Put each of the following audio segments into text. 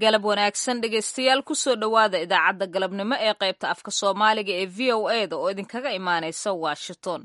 galab wanaagsan dhegaystayaal kusoo dhowaada idaacadda galabnimo ee qaybta afka soomaaliga ee v o e da oo idinkaga imaanaysa washington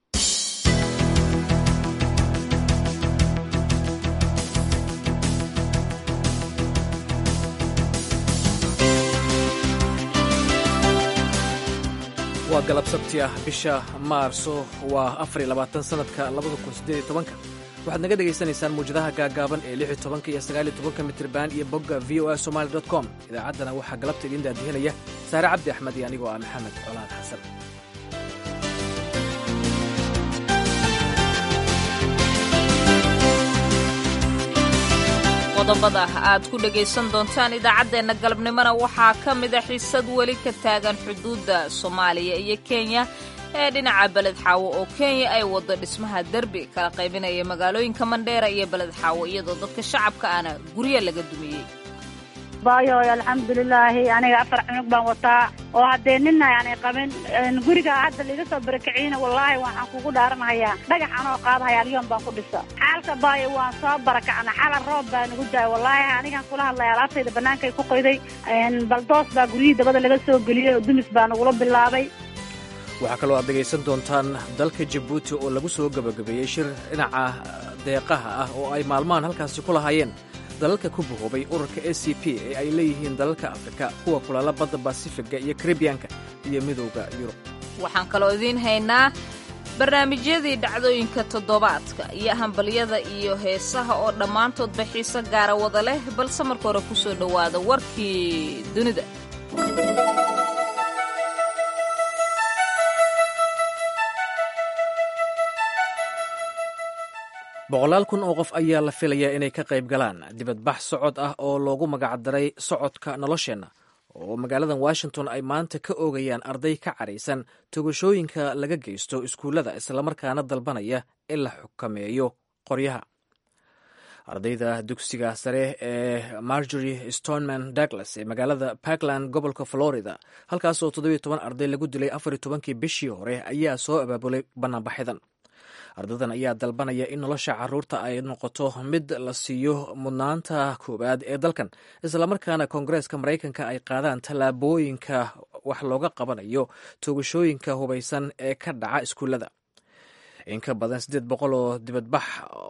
waa galab sabti ah bisha maarso waa afariy labaatan sanadka labada kun siddeed iyo tobanka waxaad naga dhegaysanaysaan muwjadaha gaagaaban ee lix iyo tobanka iyo sagaal iyo tobanka mitriban iyo bogga v o a somali dot com idaacaddana waxaa galabta idiin daadihinaya saare cabdi axmed iyo anigoo ah maxamed colaad xasan qodobada aad ku dhegaysan doontaan idaacaddeenna galabnimona waxaa ka mida xiisad weli ka taagan xuduudda soomaaliya iyo kenya ee dhinaca beled xaawo oo kenya ay waddo dhismaha derbi kala qaybinaya magaalooyinka mandheera iyo beled xaawo iyadoo dadka shacabka ana guryo laga dumiyey bayoy alxamdulilaahi aniga afar cunug baan wataa oo haddee nina aanay qabin guriga hadda laiga soo barakiciyna wallaahi waxaan kugu dhaaranhayaa dhagax anoo qaadahaya alyoon baan ku dhisa xaalka baayo waan soo barakacna xala roob baa nagu daaya wallaahi anigaan kula hadlaya alaabtayda bannaankay ku qoyday baldoos baa guryihii dabada laga soo geliyey oo dumis baa nagula bilaabay waxaa kaloo aad dhegaysan doontaan dalka jabuuti oo lagu soo gebagabeeyey shir dhinaca deeqaha ah oo ay maalmahan halkaasi ku lahaayeen dalalka ku bahoobay ururka a c p ee ay leeyihiin dalalka afrika kuwa kulaala badda basifiga iyo karibiyanka iyo midowda yurub waxaan kaloo idiin haynaa barnaamijyadii dhacdooyinka toddobaadka iyo hambalyada iyo heesaha oo dhammaantoodba xiise gaara wada leh balse marka hore ku soo dhowaada warkii dunida boqolaal kun oo qof ayaa la filayaa inay ka qayb galaan dibadbax socod ah oo loogu magacdaray socodka nolosheenna oo magaaladan washington ay maanta ka oogayaan arday ka caraysan togashooyinka laga geysto iskuullada islamarkaana dalbanaya in la xukameeyo qoryaha ardayda dugsiga sare ee margery stoneman douglas ee magaalada parkland gobolka florida halkaas oo toddobiyo toban arday lagu dilay afariyo tobankii bishii hore ayaa soo abaabulay bannaanbaxidan ardadan ayaa dalbanaya in nolosha caruurta ay noqoto mid la siiyo mudnaanta koowaad ee dalkan islamarkaana koongareeska maraykanka ay qaadaan tallaabooyinka wax looga qabanayo toogashooyinka hubaysan ee ka dhaca iskuullada in ka badan siddeed boqol oo dibadbax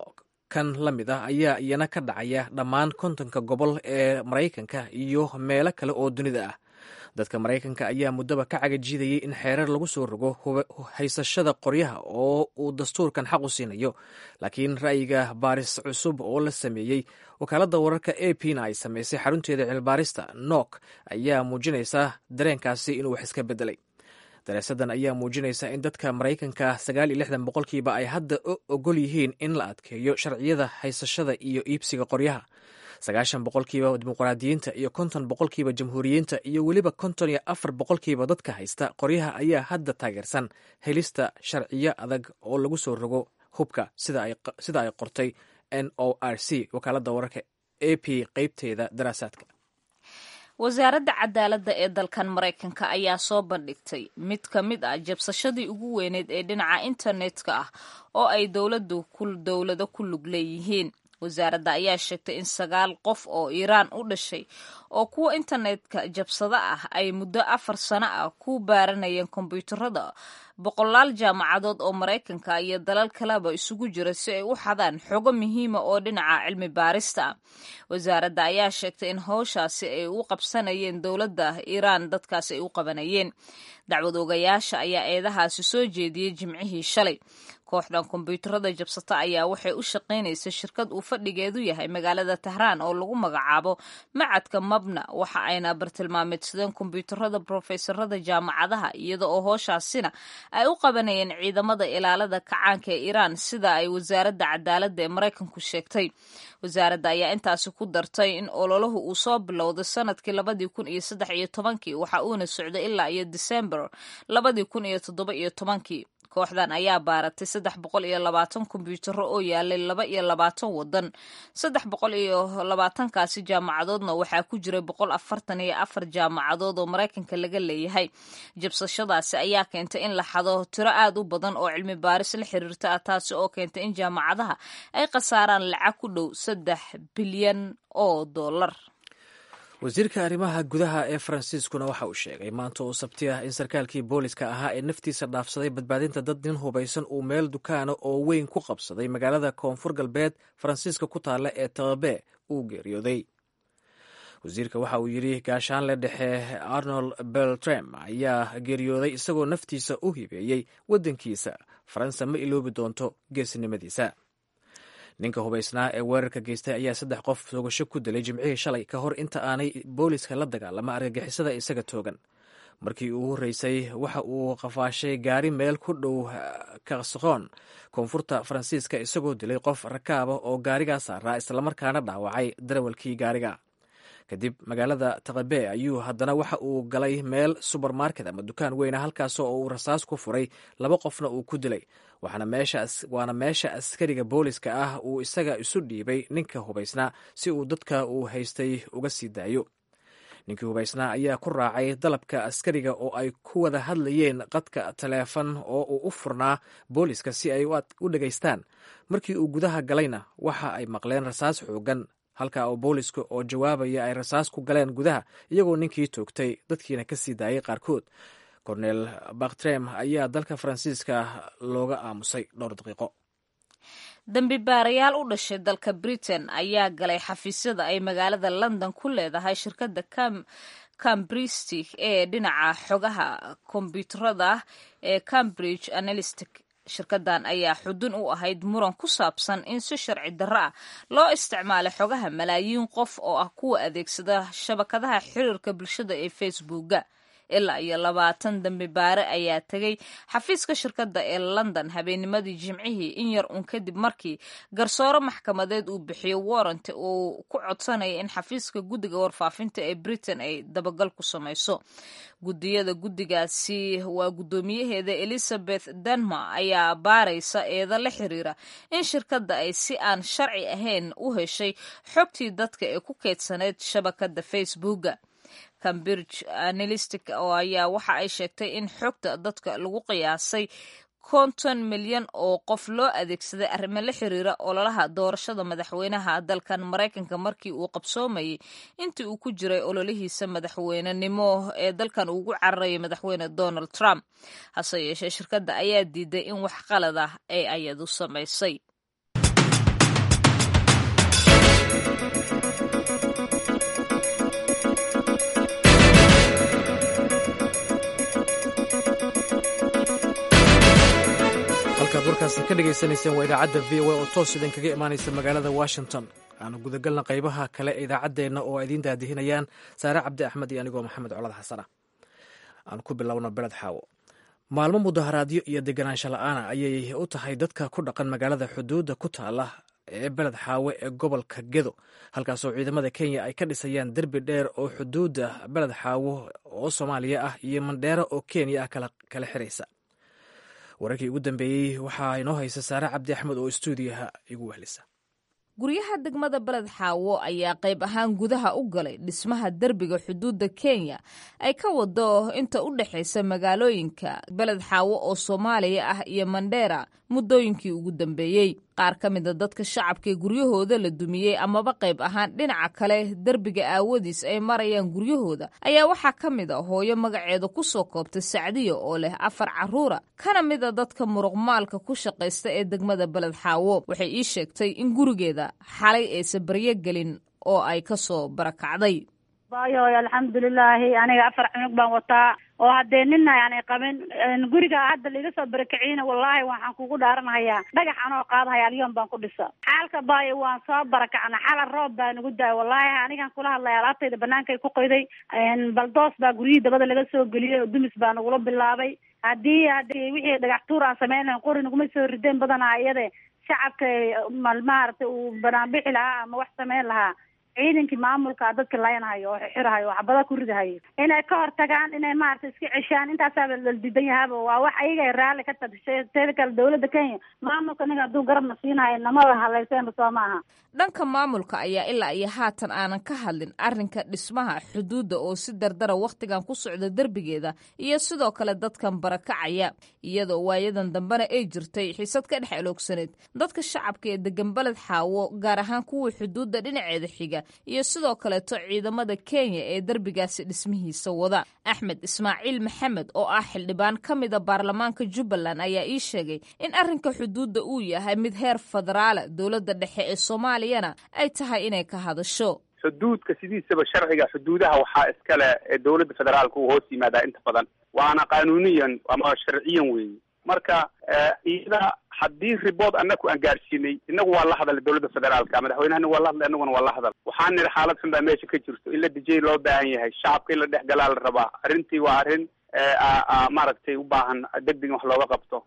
kan la mid ah ayaa iyana ka dhacaya dhammaan kontonka gobol ee maraykanka iyo meelo kale oo dunida ah dadka maraykanka ayaa muddaba ka cagajiidayay in xeerar lagu soo rogo haysashada qoryaha oo uu dastuurkan xaq u siinayo laakiin ra'yiga baaris cusub oo la sameeyey wakaaladda wararka a p na ay samaysay xarunteeda cilbaarista nok ayaa muujinaysa dareenkaasi inuu wax iska beddelay daraasadan ayaa muujinaysa in dadka maraykanka sagaal iyo lixdan boqolkiiba ay hadda ogol yihiin in la adkeeyo sharciyada haysashada iyo iibsiga qoryaha sagaashan boqolkiiba dimuqraadiyiinta iyo konton boqolkiiba jamhuuriyiinta iyo weliba konton iyo afar boqolkiiba dadka haysta qoryaha ayaa hadda taageersan helista sharciyo adag oo lagu soo rogo hubka sida ay qortay n o r c wakaaladda wararka a p qeybteeda daraasaadka wasaaradda cadaaladda ee dalkan maraykanka ayaa soo bandhigtay mid ka mid ah jabsashadii ugu weyneed ee dhinaca internetka ah oo ay dowladu dowlado ku lug leeyihiin wasaaradda ayaa sheegtay in sagaal qof oo iiraan u dhashay oo kuwa internetka jabsada ah ay muddo afar sano ah ku baaranayeen kombyuutarada boqolaal jaamacadood oo maraykanka iyo dalal kaleba isugu jira si ay u xadaan xogo muhiima oo dhinaca cilmi baarista ah wasaaradda ayaa sheegtay in howshaasi ay u qabsanayeen dowladda iiraan dadkaasi ay u qabanayeen dacwad ogayaasha ayaa eedahaasi soo jeediyey jimcihii shalay kooxdan kombyuutarada jabsata ayaa waxay u shaqaynaysa shirkad uu fadhigeedu yahay magaalada tahraan oo lagu magacaabo macadka mabna waxa ayna bartilmaameedsadeen kombyuutarada brofesorada jaamacadaha iyada oo hooshaasina ay u qabanayeen ciidamada ilaalada kacaanka ee iiraan sida ay wasaaradda cadaaladda ee maraykanku sheegtay wasaaradda ayaa intaasi ku dartay in ololahu uu soo bilowday sanadkii labadii kun iyo saddex iyo tobankii waxa uuna socday ilaa iyo disembar labadii kun iyo toddoba iyo tobankii kooxdan ayaa baaratay saddex boqol iyo labaatan kombyuutaro oo yaalay laba iyo labaatan wadan saddex boqol iyo labaatankaasi jaamacadoodna waxaa ku jiray boqol afartan iyo afar jaamacadood oo maraykanka laga leeyahay jabsashadaasi ayaa keentay in la xado tiro aad u badan oo cilmi baaris la xiriirta ah taasi oo keentay in jaamacadaha ay khasaaraan lacag ku dhow saddex bilyan oo dollar wasiirka arrimaha gudaha ee faransiiskuna waxa uu sheegay maanta oo sabti ah in sarkaalkii booliska ahaa ee naftiisa dhaafsaday badbaadinta dad nin hubaysan uu meel dukaana oo weyn ku qabsaday magaalada koonfur galbeed faransiiska ku taalla ee tababe uu geeriyooday wasiirka waxa uu yidhi gaashaanle dhexe arnold beltrem ayaa geeriyooday isagoo naftiisa u hibeeyey waddankiisa faransa ma iloobi doonto geesinimadiisa ninka hubaysnaa ee weerarka geystay ayaa saddex qof toogasho ku dilay jimcihii shalay ka hor inta aanay booliska la dagaalama argagixisada isaga toogan markii uu horreysay waxa uu qafaashay gaari meel ku dhow kasqoon koonfurta faransiiska isagoo dilay qof rakaaba oo gaarigaa saaraa islamarkaana dhaawacay darawalkii gaariga kadib magaalada taqabe ayuu haddana waxa uu galay meel subermarket ama dukaan weyna halkaas oo uu rasaas ku furay laba qofna uu ku dilay waana meesha askariga booliska ah uu isaga isu dhiibay ninka hubaysnaa si uu dadka uu haystay uga sii daayo ninkii hubaysnaa ayaa ku raacay dalabka askariga oo ay ku wada hadlayeen qadka taleefon oo uu u furnaa booliska si ay u dhegaystaan markii uu gudaha galayna waxa ay maqleen rasaas xoogan halka oo booliska oo jawaabaya ay rasaas ku galeen gudaha iyagoo ninkii toogtay dadkiina ka sii daayay qaarkood cornel baktrem ayaa dalka faransiiska looga aamusay dhowr daqiiqo dambi baarayaal u dhashay dalka britain ayaa galay xafiisyada ay magaalada london ku leedahay shirkadda cambristic ee dhinaca xogaha kombyuutarada ee cambridge analystic shirkadan ayaa xudun u ahayd muran ku saabsan in si sharci darro ah loo isticmaalay xogaha malaayiin qof oo ah kuwa adeegsada shabakadaha xiriirka bulshada ee facebooka ilaa iyo labaatan dambi baare ayaa tegay xafiiska shirkadda ee london habeennimadii jimcihii in yar uun kadib markii garsoore maxkamadeed uu bixiyo warrant uu ku codsanaya in xafiiska guddiga warfaafinta ee britain ay dabagal ku samayso guddiyada guddigaasi waa guddoomiyaheeda elizabeth denma ayaa baaraysa eeda la xiriira in shirkadda ay si aan sharci ahayn u heshay xogtii dadka ee ku keydsaneyd shabakadda facebooka cambridge analystic oo ayaa waxa ay sheegtay in xogta dadka lagu qiyaasay konton milyan oo qof loo adeegsaday arrimo la xiriira ololaha doorashada madaxweynaha dalkan maraykanka markii uu qabsoomayay intii uu ku jiray ololihiisa madaxweynenimo ee dalkan ugu cararayay madaxweyne donald trump hase yeeshee shirkadda ayaa diiday in wax qalad ah ay ayadu samaysay halkaad warkaasi ka dhagaysanayseen waa idaacadda v o a oo toos idinkaga imaanaysa magaalada washington aanu gudagalna qaybaha kale ee idaacaddeenna oo idiin daadihinayaan saare cabdi axmed iyo anigoo maxamed colad xasana aan ku bilowno beled xaawo maalmo mudaharaadyo iyo deganaansho la-aana ayay u tahay dadka ku dhaqan magaalada xuduudda ku taala ee beled xaawe ee gobolka gedo halkaasoo ciidamada kenya ay ka dhisayaan derbi dheer oo xuduudda beled xaawo oo soomaaliya ah iyo mandheero oo kenya ah kala xiraysa wararkii ugu dambeeyey waxaa inoo haysa saare cabdi axmed oo istuudiyaha igu wehlisa guryaha degmada beled xaawo ayaa qayb ahaan gudaha u galay dhismaha derbiga xuduudda kenya ay ka wado inta u dhexaysa magaalooyinka beled xaawo oo soomaaliya ah iyo mandheera muddooyinkii ugu dambeeyey qaar ka mida dadka shacabkaee guryahooda la dumiyey amaba qayb ahaan dhinaca kale derbiga aawadiis ay marayaan guryahooda ayaa waxaa ka mid a hooyo magaceeda ku soo koobtay sacdiya oo leh afar carruura kana mid a dadka muruqmaalka ku shaqaysta ee degmada beled xaawo waxay ii sheegtay in gurigeeda xalay aysa baryo gelin oo ay ka soo barakacday bayoy alxamdulilaahi aniga afar cunug baan wataa oo haddee nina aanay qabin guriga hadda laiga soo barakiciyna wallaahi waxaan kugu dhaaranahayaa dhagax anoo qaadahaya alyoon baan ku dhisa xaalka baayo waan soo barakacna xala roob baa nagu daay wallaahi anigan kula hadlaya alaabtayda banaankay ku qoyday baldoos baa guryihii dabada laga soo geliyey oo dumis baa nagula bilaabay haddii haddii wixii dhagax tuur aan samayn lahayn qori naguma soo rideen badanaa iyade shacabka maaragtay uu banaanbixi lahaa ama wax samayn lahaa ciidankii maamulka dadka layanhayo oo xirahayo oo xabada ku ridahayo inay ka hortagaan inay maaragtay iska ceshaan intaasaaba la diidan yahaaba waa wax ayaga raalli ka tagshay teeda kale dawladda kenya maamulka ninka hadduu garabna siinahayo namada halayseenba soo maaha dhanka maamulka ayaa ilaa iyo haatan aanan ka hadlin arrinka dhismaha xuduudda oo si dardara wakhtigan ku socda derbigeeda iyo sidoo kale dadkan barakacaya iyadoo waayadan dambena ay jirtay xisad ka dhex eloogsaneed dadka shacabka ee degan beled xaawo gaar ahaan kuwa xuduudda dhinaceeda xiga iyo sidoo kaleeto ciidamada kenya ee derbigaasi dhismihiisa wada axmed ismaaciil maxamed oo ah xildhibaan ka mida baarlamaanka jubbaland ayaa ii sheegay in arrinka xuduudda uu yahay mid heer federaala dowladda dhexe ee soomaaliyana ay tahay inay ka hadasho xuduudka sidiisaba sharciga xuduudaha waxaa iskale ee dowladda federaalka uu hoos yimaadaa inta badan waana qanuuniyan ama sharciyan weeye marka iyada haddii ribood anaku aan gaadhsiinay inagu waa la hadalay dowladda federaalka madaxweynehana waa la hadlay inaguna waa la hadal waxaan nidhi xaalad xun baa meesha ka jirto in la dejiyay loo baahan yahay shacabka in la dhex galaa la rabaa arrintii waa arrin maaragtay u baahan deg deg in wax looga qabto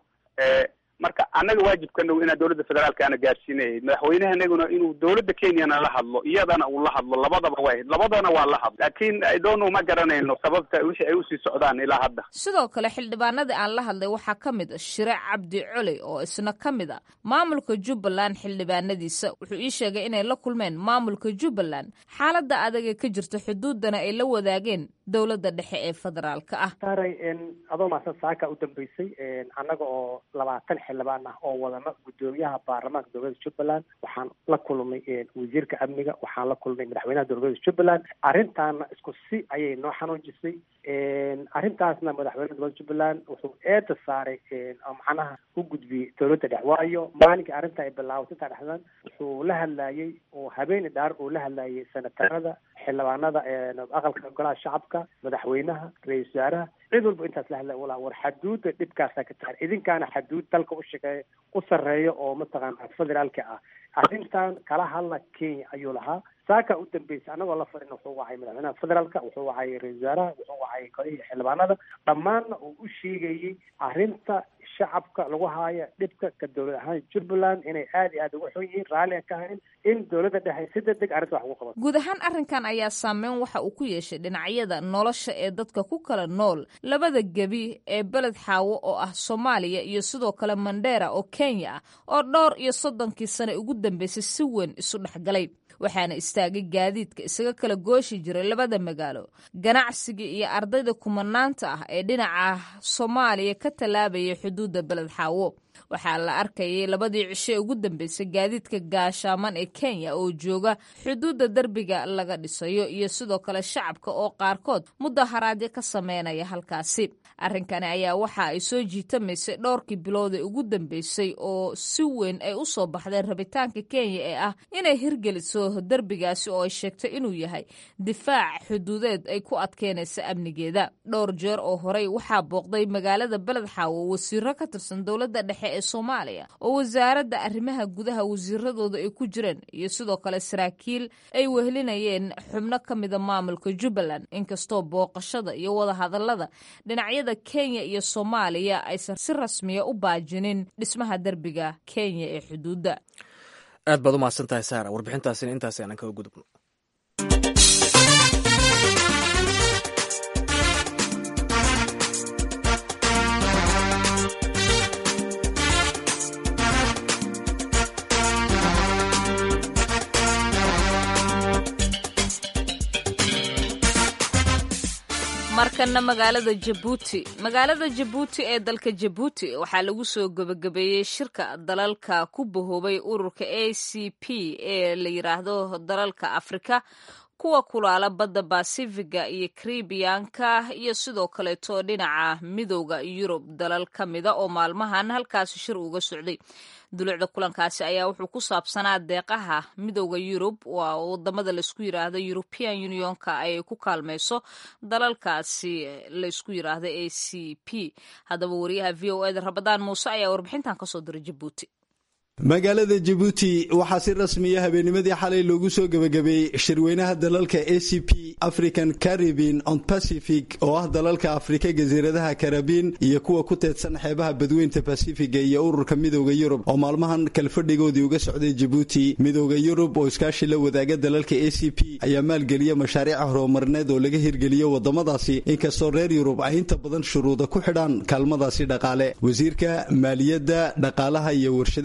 marka annaga waajibkanagu inaan dowladda federaalka ana gaadhsiinahayd madaxweynehanaguna inuu dowladda kenyana la hadlo iyadana uu la hadlo labadaba way labadana waa la hadlo laakiin idoonu ma garanayno sababta wixii ay usii socdaan ilaa hadda sidoo kale xildhibaanadii aan la hadlay waxaa ka mid a shire cabdi coley oo isna ka mid a maamulka jubbaland xildhibaanadiisa wuxuu ii sheegay inay la kulmeen maamulka jubbaland xaaladda adaga ka jirta xuduudana ay la wadaageen dowladda dhexe ee federaalka ah saaray adoo maasan saaka u dambeysay annaga oo labaatan xildhibaan ah oo wadana guddoomiyaha baarlamaanka dowladda jubbaland waxaan la kulmay wasiirka amniga waxaan la kulmay madaxweynaha dowladda jubbaland arrintaana isku si ayay noo xanuujisay arrintaasna madaxweynaha dowladda jubbaland wuxuu eeda saaray macnaha u gudbiyey dowladda dhex waayo maalinkai arrinta ay bilaabatay intaa dhexdan wuxuu la hadlayey oo habeeni dhaar uu la hadlayay senatarada xildhibaanada aqalka golaha shacabka madaxweynaha ra-isul wasaaraha cid walba intaas la hadlay ula war xaduudda dhibkaasaa ka tahay idinkaana xaduud dalka u shaqeeya u sarreeya oo mataqaana federaalka ah arrintan kala hadla kenya ayuu lahaa saaka u dambeysay annagoo la farin wuxuu wacay madaxweynaha federaalka wuxuu wacay ra-isul wasaaraha wuxuu wacay golihii xildhibaanada dhammaanna uu u sheegayey arrinta shacabka lagu haayo dhibka ka dowlad ahaan jubbaland inay aada iyo aada uga xun yihiin raalli aan ka hayn in dowladda dhexe si deg deg arrinta wax ugu qabato guud ahaan arrinkan ayaa saameyn waxa uu ku yeeshay dhinacyada nolosha ee dadka ku kala nool labada gebi ee beled xaawo oo ah soomaaliya iyo sidoo kale mandheera oo kenya ah oo dhowr iyo soddonkii sane ugu dambeysay si weyn isu dhexgalay waxaana istaagay gaadiidka isaga kala gooshi jiray labada magaalo ganacsiga iyo ardayda kumanaanta ah ee dhinaca soomaaliya ka tallaabayay xuduudda beled xaawo waxaa la arkayay labadii cisho ee ugu dambeysay gaadiidka gaashaaman ee kenya oo jooga xuduudda derbiga laga dhisayo iyo sidoo kale shacabka oo qaarkood mudaharaadyo ka sameynaya halkaasi arrinkani ayaa waxa ay soo jiitamaysay dhowrkii bilood ee ugu dambeysay oo si weyn ay u soo baxdeen rabitaanka kenya ee ah inay hirgeliso derbigaasi oo ay sheegtay inuu yahay difaac xuduudeed ay ku adkeynaysa amnigeeda dhowr jeer oo horey waxaa booqday magaalada beled xaawo wasiiro ka tirsan dowladda dhexe ee soomaaliya oo wasaaradda arrimaha gudaha wasiiradooda ay ku jireen iyo sidoo kale saraakiil ay wehelinayeen xubno ka mida maamulka jubbaland inkastoo booqashada iyo wadahadallada dhinacyada kenya iyo soomaaliya aysan si rasmiya u baajinin dhismaha derbiga kenya ee xuduudda aad baad u mahadsan tahay saara warbixintaasina intaas aanan kaga gudubno markana magaalada jabuuti magaalada jabuuti ee dalka jabuuti waxaa lagu soo gebagabeeyey shirka dalalka ku bahoobay ururka a c p ee la yiraahdo dalalka afrika kuwa kulaala badda basifiga iyo karibiyanka iyo sidoo kaleeto dhinaca midooda yurub dalal ka mida oo maalmahan halkaasi shir uga socday dulucda kulankaasi ayaa wuxuu ku saabsanaa deeqaha midooda yurub waa wadamada laysku yiraahdo european unionka ay ku kaalmayso dalalkaasi laysku yiraahdo a c p haddaba wariyaha v o eda rabadaan muuse ayaa warbixintan kasoo diray jabuuti magaalada jabuuti waxaa si rasmiya habeennimadii xalay loogu soo gebagabeeyey shirweynaha dalalka a c p african caribin on pacific oo ah dalalka afrika jasiiradaha karabiin iyo kuwa ku teedsan xeebaha badweynta basifiga iyo ururka midooda yurub oo maalmahan kalfadhigoodii uga socday jabuuti midooda yurub oo iskaashi la wadaaga dalalka a c p ayaa maalgeliya mashaariica horumarneed oo laga hirgeliyo wadamadaasi inkastoo reer yurub ay inta badan shuruuda ku xidhaan kaalmadaasi dhaqaale wasiirka maaliyadda dhaqaalaha iyo warshadaha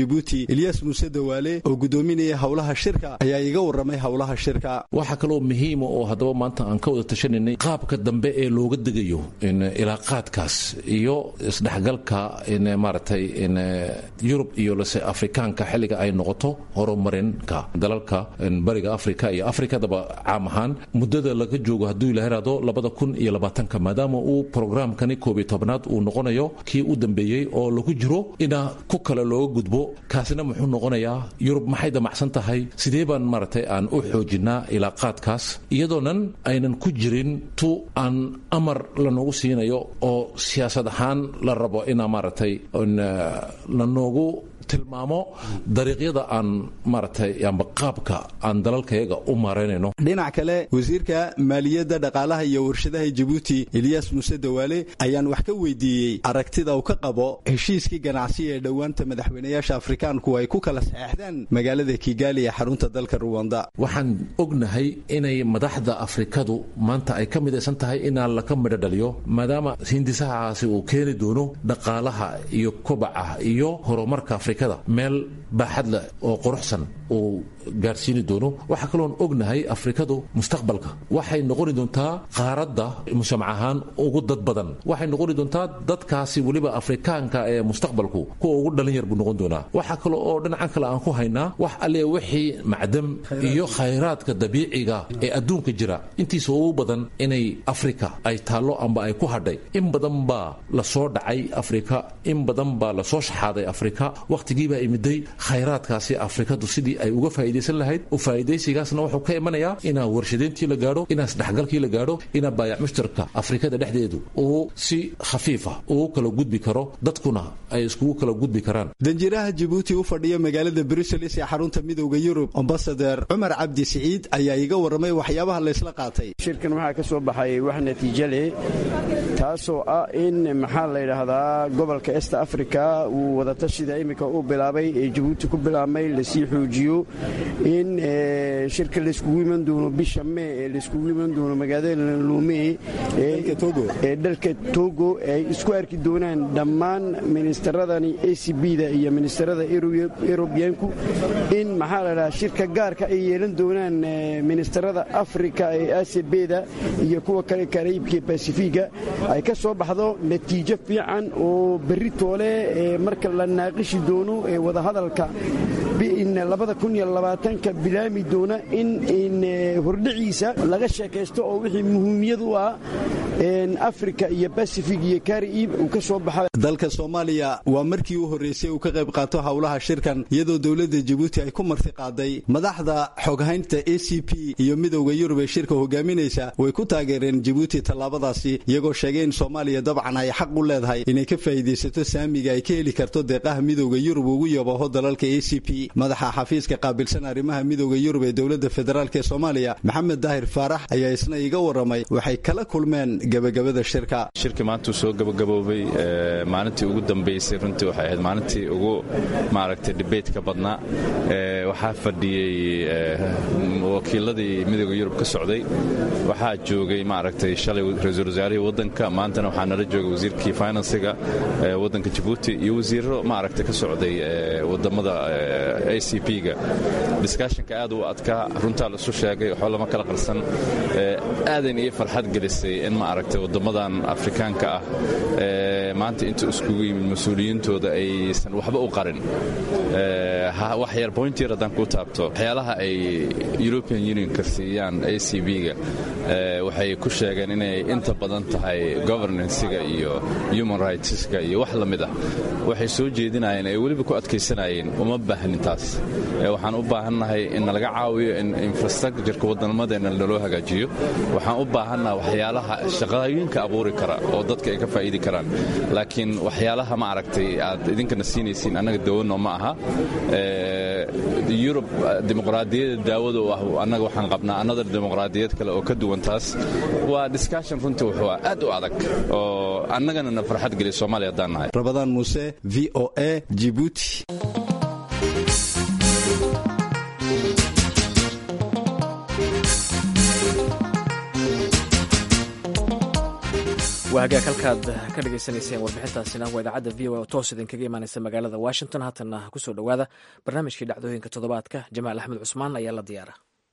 jabuuti ilyas muuse dawaale oo gudoominaya howlaha shirka ayaa iga waramay howlaha shirka waxaa kaloo muhiima oo haddaba maanta aan ka wada tashanaynay qaabka dambe ee looga degayo ilaaqaadkaas iyo isdhexgalka maaragtay yurub iyo lase afrikaanka xilliga ay noqoto horumarinka dalalka bariga afrika iyo afrikadaba caam ahaan muddada laga joogo hadduu ila heraado labada kun iyo labaatanka maadaama uu programkani koob iyo tobnaad uu noqonayo kii u dambeeyey oo lagu jiro ina ku kale looga gudbo kaasina muxuu noqonayaa yurub maxay damacsan tahay sidee baan maaragtay aan u xoojinaa ilaaqaadkaas iyadoonan aynan ku jirin tu aan amar lanoogu siinayo oo siyaasad ahaan la rabo inaa maaragtay lanoogu tilmaamo dariiqyada aan maaragtay amba qaabka aan dalalkayaga u maaraynayno dhinac kale wasiirka maaliyadda dhaqaalaha iyo warshadaha jabuuti eliyas muuse dawaale ayaan wax ka weydiiyey aragtida uu ka qabo heshiiskii ganacsi ee dhowaanta madaxweynayaasha afrikaanku ay ku kala saxeexdeen magaalada kigaali ee xarunta dalka ruwanda waxaan ognahay inay madaxda afrikadu maanta ay ka midaysan tahay inaan laka midho dhaliyo maadaama hindisahaasi uu keeni doono dhaqaalaha iyo kobaca iyo horumarka afrika meel baaxad leh oo quruxsan uu gaarsiini doono waxaa kaloon ognahay afrikadu mustaqbalka waxay noqoni doontaa qaaradda mujtamac ahaan ugu dad badan waxay noqoni doontaa dadkaasi weliba afrikaanka ee mustaqbalku kuwa ugu dhalin yar buu noqon doonaa waxaa kale oo dhinacan kale aan ku haynaa wax alle wixii macdam iyo khayraadka dabiiciga ee adduunka jira intiisa ugu badan inay afrika ay taallo amba ay ku hadhay in badan baa lasoo dhacay afrika in badan baa lasoo shaxaaday afrika wakhtigiibaa imiday khayraadkaasi afrikadu sidii ay uga faa'idaysan lahayd u faa'idaysigaasna wuxuu ka imanayaa inaa warshadeyntii la gaadho inaa isdhexgalkii la gaadho inaa baayac mushtarka afrikada dhexdeedu uu si khafiifa ugu kala gudbi karo dadkuna ay iskugu kala gudbi karaan danjiraha jabuuti u fadhiya magaalada bruseles ee xarunta midowda yurub ambasader cumar cabdi siciid ayaa iga warramay waxyaabaha laysla qaatay shirkan waxaa ka soo baxay wax natiijo leh taasoo ah in maxaa la yidhaahdaa gobolka est africa uu wadatashida iminka uu bilaabay ee jabuuti ku bilaabmay lasii xoojiyo in shirka layskugu iman doono bisha mee ee layskugu iman doono magaalada lume ee dalka togo ay isku arki doonaan dhammaan ministeradani a c b-da iyo ministerada erobiyaanku in maxaa la dhahaa shirka gaarka ay yeelan doonaan ministerada afrika ee acb-da iyo kuwa kale karaibka ee basifiga ay ka soo baxdo natiijo fiican oo berri toole marka la naaqishi doono ee wadahadalka ka bilaami doona in hordhiciisa laga sheekaysto oo wixii muhiimiyad u ah afrika iyo basifig iyo kariib uu ka soo baxa dalka soomaaliya waa markii u horreysay uu ka qayb qaato howlaha shirkan iyadoo dowladda jabuuti ay ku marti qaaday madaxda xoghaynta a c p iyo midowda yurub ee shirka hogaaminaysa way ku taageereen jabuuti tallaabadaasi iyagoo sheegay in soomaaliya dabcan ay xaq u leedahay inay ka faa'iidaysato saamiga ay ka heli karto deeqaha midowda yurub ugu yabaho dalalka a c p madaxa xafiiska qaabilsan arrimaha midowda yurub ee dowladda federaalk ee soomaaliya maxamed daahir faarax ayaa isna iga warramay waxay kala kulmeen gabagabada shirka shirkii maantuu soo gabagaboobay maalintii ugu dambaysay runtii waxay ahayd maalintii ugu maaragtay dhibaytka badnaa waxaa fadhiyey wakiiladii midowda yurub ka socday waxaa joogay maaragtay shalay ra-iisul wasaarihii waddanka maantana waxaa nala joogay wasiirkii finansiga waddanka jabuuti iyo wasiiro maaragtay ka socday wadamada a c p-ga diskashinka aad u adkaa runtaa laisu sheegay waxoo lama kala qarsan aadan iyo farxad gelisay in ma aragtay waddammadan afrikaanka ah maanta inta iskugu yimid mas-uuliyiintooda aysan waxba u qarin wax yar point yar haddaan kuu taabto waxyaalaha ay european unionka siiyaan a c b-ga waxay ku sheegeen inay inta badan tahay governancega iyo human rightska iyo wax la mid ah waxay soo jeedinayeen ay weliba ku adkaysanayeen uma baahnin taas waxaan u baahannahay in nalaga caawiyo in infrastructureka wadamadeena naloo hagaajiyo waxaan u baahannaha waxyaalaha shaqooyinka abuuri kara oo dadka ay ka faa'iidi karaan laakiin waxyaalaha ma aragtay aad idinkana siinaysiin annaga dawano ma aha yurub dimuqraadiyadda daawada u ah annaga waxaan qabnaa another dimuqraadiyad kale oo ka duwan taas waa discussion runtii wuxuu ah aad u adag oo annagana na farxad geliya soomaaliya haddaan nahay rabadaan muuse v o a jibuuti waa hagaag halkaad ka dhagaysanayseen warbixintaasina waa idaacadda v o a oo toos idinkaga imaanaysa magaalada washington haatanna kusoo dhowaada barnaamijkii dhacdooyinka toddobaadka jamaal axmed cusmaan ayaa la diyaara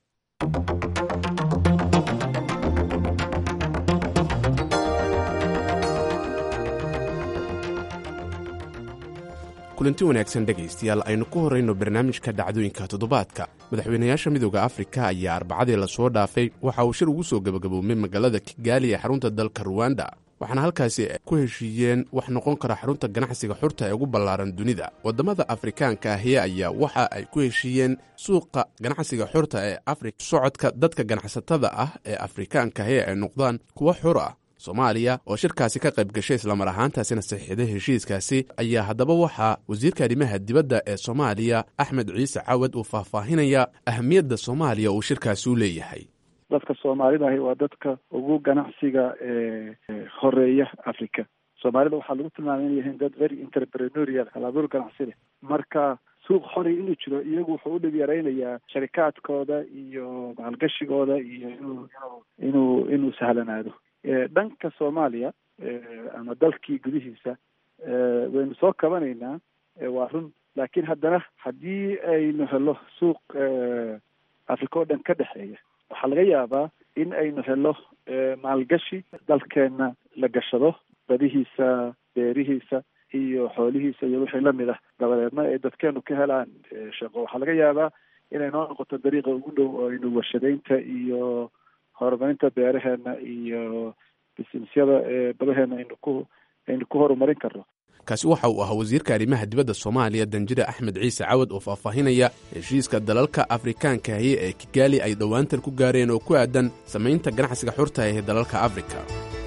kulanti wanaagsan dhegaystayaal aynu ku horrayno barnaamijka dhacdooyinka toddobaadka madaxweynayaasha midooda afrika ayaa arbacadii lasoo dhaafay waxa uu shir ugu soo gebagaboomay magaalada kigaali ee xarunta dalka ruwanda waxaana halkaasi ku heshiiyeen wax noqon kara xarunta ganacsiga xurta ee ugu ballaaran dunida waddamada afrikaanka ahi ayaa waxa ay ku heshiiyeen suuqa ganacsiga xurta ee afrika socodka dadka ganacsatada ah ee afrikaanka ahi ay noqdaan kuwo xur ah soomaaliya oo shirkaasi ka qayb gashay islamar ahaantaasina saxiixday heshiiskaasi ayaa haddaba waxaa wasiirka arrimaha dibadda ee soomaaliya axmed ciise cawad uu faahfaahinaya ahamiyadda soomaaliya uu shirkaasi u leeyahay dadka soomaalidahi waa dadka ugu ganacsiga horeeya africa soomaalida waxaa lagu tilmaamay inay yihiin dad very entreprenorial halabuur ganacsi leh marka suuq xori inuu jiro iyagu wuxuu u dhib yaraynayaa sharikaadkooda iyo maalgashigooda iyo inuu inuu inuu sahlanaado dhanka soomaaliya ama dalkii gudihiisa waynu soo kabanaynaa waa run laakiin haddana haddii aynu helo suuq africa oo dhan ka dhexeeya waxaa laga yaabaa in aynu helo maalgashi dalkeenna la gashado badihiisa beerihiisa iyo xoolihiisa iyo wixii lamid ah dabadeedna ay dadkeenu ka helaan shaqo waxaa laga yaabaa inay noo noqoto dariiqa ugu dhow oo aynu warshadaynta iyo horumarinta beeraheena iyo bisinesyada badaheena aynu ku aynu ku horumarin karno kaasi waxa uu ahaa wasiirka arrimaha dibadda soomaaliya danjire axmed ciise cawad oo faahfaahinaya heshiiska dalalka afrikaankahi ee kigaali ay dhowaantan ku gaareen oo ku aadan samaynta ganacsiga xurta ee dalalka afrika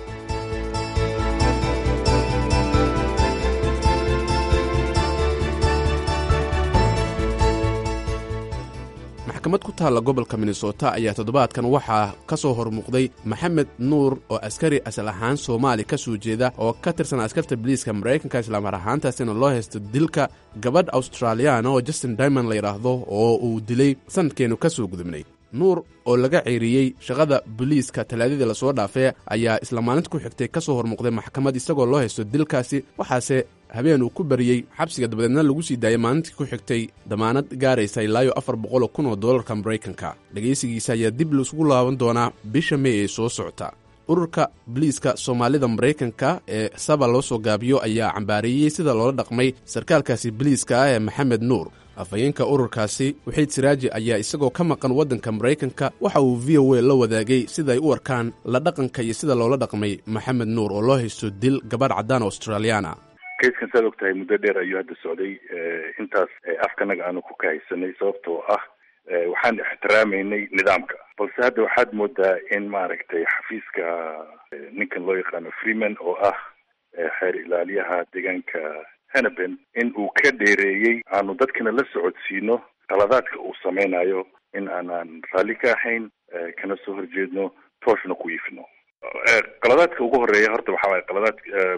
maxkamad ku taalla gobolka minnesota ayaa toddobaadkan waxaa ka soo hormuuqday maxamed nuur oo askari asal ahaan soomaali ka soo jeeda oo ka tirsan askarta biliiska maraykanka islaamar ahaantaasina loo haysto dilka gabadh australiyaana oo justin dimond la yidhaahdo oo uu dilay sanadkeennu ka soo gudubnay nuur oo laga ceeriyey shaqada boliiska talaadadii lasoo dhaafee ayaa isla maalinta ku xigtay ka soo hormuuqday maxkamad isagoo loo haysto dilkaasi waxaase habeen uu ku bariyey xabsiga dabadeedna lagu sii daayay maalintii ku xigtay damaanad gaaraysa ilaayo afar boqol kun oo dollarka maraykanka dhegaysigiisa ayaa dib laisugu laaban doonaa bisha mey ee soo socota ururka boliiska soomaalida maraykanka ee saba loo soo gaabiyo ayaa cambaareeyey sida loola dhaqmay sarkaalkaasi boliiska ah ee maxamed nuur afhayeenka ururkaasi waxiid siraaji ayaa isagoo ka maqan waddanka maraykanka waxa uu v o a la wadaagay sida ay u arkaan la dhaqanka iyo sida loola dhaqmay maxamed nuur oo loo haysto dil gabadh caddaan australiyaana kayskan saad og tahay muddo dheer ayuu hadda socday intaas afkanaga aanu ku kahaysanay sababtoo ah waxaan ixtiraamaynay nidaamka balse hadda waxaad moodaa in maaragtay xafiiska ninkan loo yaqaano freeman oo ah xeer ilaaliyaha deegaanka hanaben in uu ka dheereeyey aanu dadkina la socodsiino qaladaadka uu sameynayo in aanaan raalli ka ahayn kana soo horjeedno tooshna ku iifino qaladaadka ugu horeeya horta waxa waaye qaladaad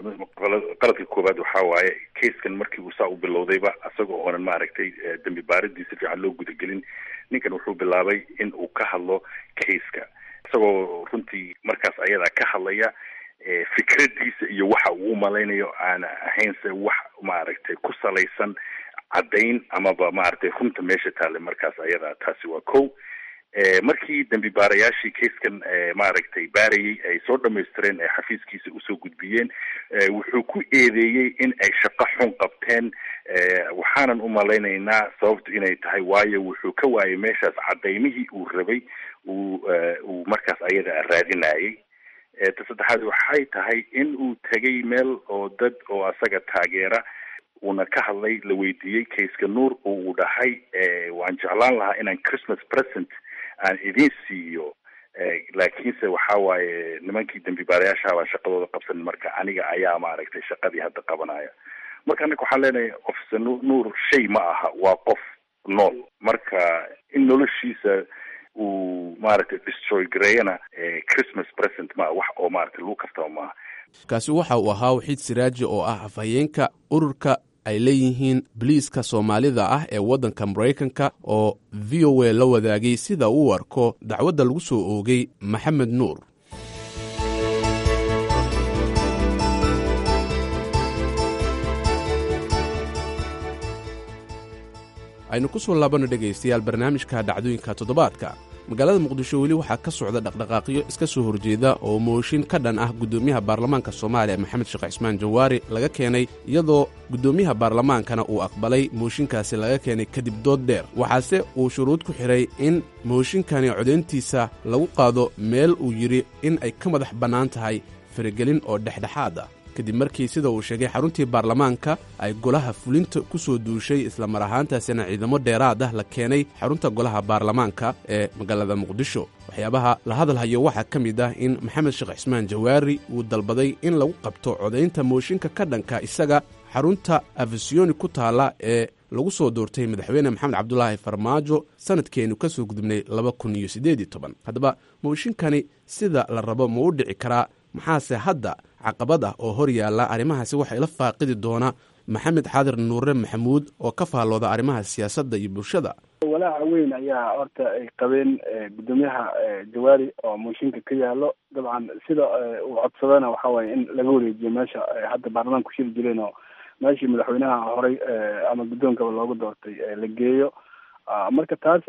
qaladka koowaad waxa waaye kaiskan markii uu saa u bilowdayba isaga oonan maaragtay dembi baaridii si fiican loo gudagelin ninkan wuxuu bilaabay in uu ka hadlo kaiska isagoo runtii markaas ayadaa ka hadlaya fikradiisa iyo waxa uu umalaynayo aana ahaynse wax maaragtay ku salaysan caddayn amaba maaragtay runta meesha taale markaas ayadaa taasi waa ko markii dembi baarayaashii kaiskan maaragtay baarayay ay soo dhamaystireen ee xafiiskiisa usoo gudbiyeen wuxuu ku eedeeyey in ay shaqo xun qabteen waxaanan umalaynaynaa sababtu inay tahay waayo wuxuu ka waayay meeshaas cadaymihii uu rabay uu uu markaas ayada raadinayay ta saddexaad waxay tahay in uu tegay meel oo dad oo asaga taageera uuna ka hadlay la weydiiyey kaiska nuur oo uu dhahay waan jeclaan lahaa inaan christmas present aan idin siiyo laakiinse waxa waaye nimankii dembi baarayaashaha baan shaqadooda qabsanin marka aniga ayaa maaragtay shaqadii hadda qabanaya marka annaga waxaan leenahay officer nuur shay ma aha waa qof nool marka in noloshiisa uu maaragtay destroy gareeyana christmas present ma wax oo maaragtay lagu kastaba maaha kaasi waxa uu ahaa waxiid siraaji oo ah afhayeenka ururka ay leeyihiin boliiska soomaalida ah ee waddanka maraykanka oo v o a la wadaagay sida uu arko dacwadda lagu soo oogay maxamed nuur aynu ku soo laabanno dhegaystayaal barnaamijka dhacdooyinka toddobaadka magaalada muqdisho weli waxaa ka socda dhaqdhaqaaqyo iska soo horjeeda oo mooshin ka dhan ah guddoomiyaha baarlamaanka soomaaliya maxamed sheekh cismaan jawaari laga keenay iyadoo guddoomiyaha baarlamaankana uu aqbalay mooshinkaasi laga keenay kadib dood dheer waxaase uu shuruud ku xidhay in mooshinkani codayntiisa lagu qaado meel uu yidhi in ay ka madax bannaan tahay faragelin oo dhexdhexaad ah kadib markii sida uu sheegay xaruntii baarlamaanka ay golaha fulinta ku soo duushay islamar ahaantaasina ciidamo dheeraad ah la keenay xarunta golaha baarlamaanka ee magaalada muqdisho waxyaabaha la hadalhayo waxaa ka mid ah in maxamed sheekh cismaan jawaari uu dalbaday in lagu qabto codaynta mooshinka ka dhanka isaga xarunta afisiyoni ku taalla ee lagu soo doortay madaxweyne maxamed cabdulaahi farmaajo sanadkeenu ka soo gudubnay laba kun iyo siddeed iyo toban haddaba mooshinkani sida la rabo ma u dhici karaa maxaase hadda caqabad ah oo hor yaalla arrimahaasi waxaa ila faaqidi doona maxamed xaadir nuure maxamuud oo ka faallooda arrimaha siyaasadda iyo bulshada walaaca weyn ayaa horta ay qabeen guddoomiyaha jawaari oo mooshinka ka yaalo dabcan sida uu codsadana waxa waaye in laga wareejiyo meesha hadda baarlamaanka ku shiri jireen oo meeshii madaxweynaha horey ama guddoonkaba loogu doortay la geeyo marka taas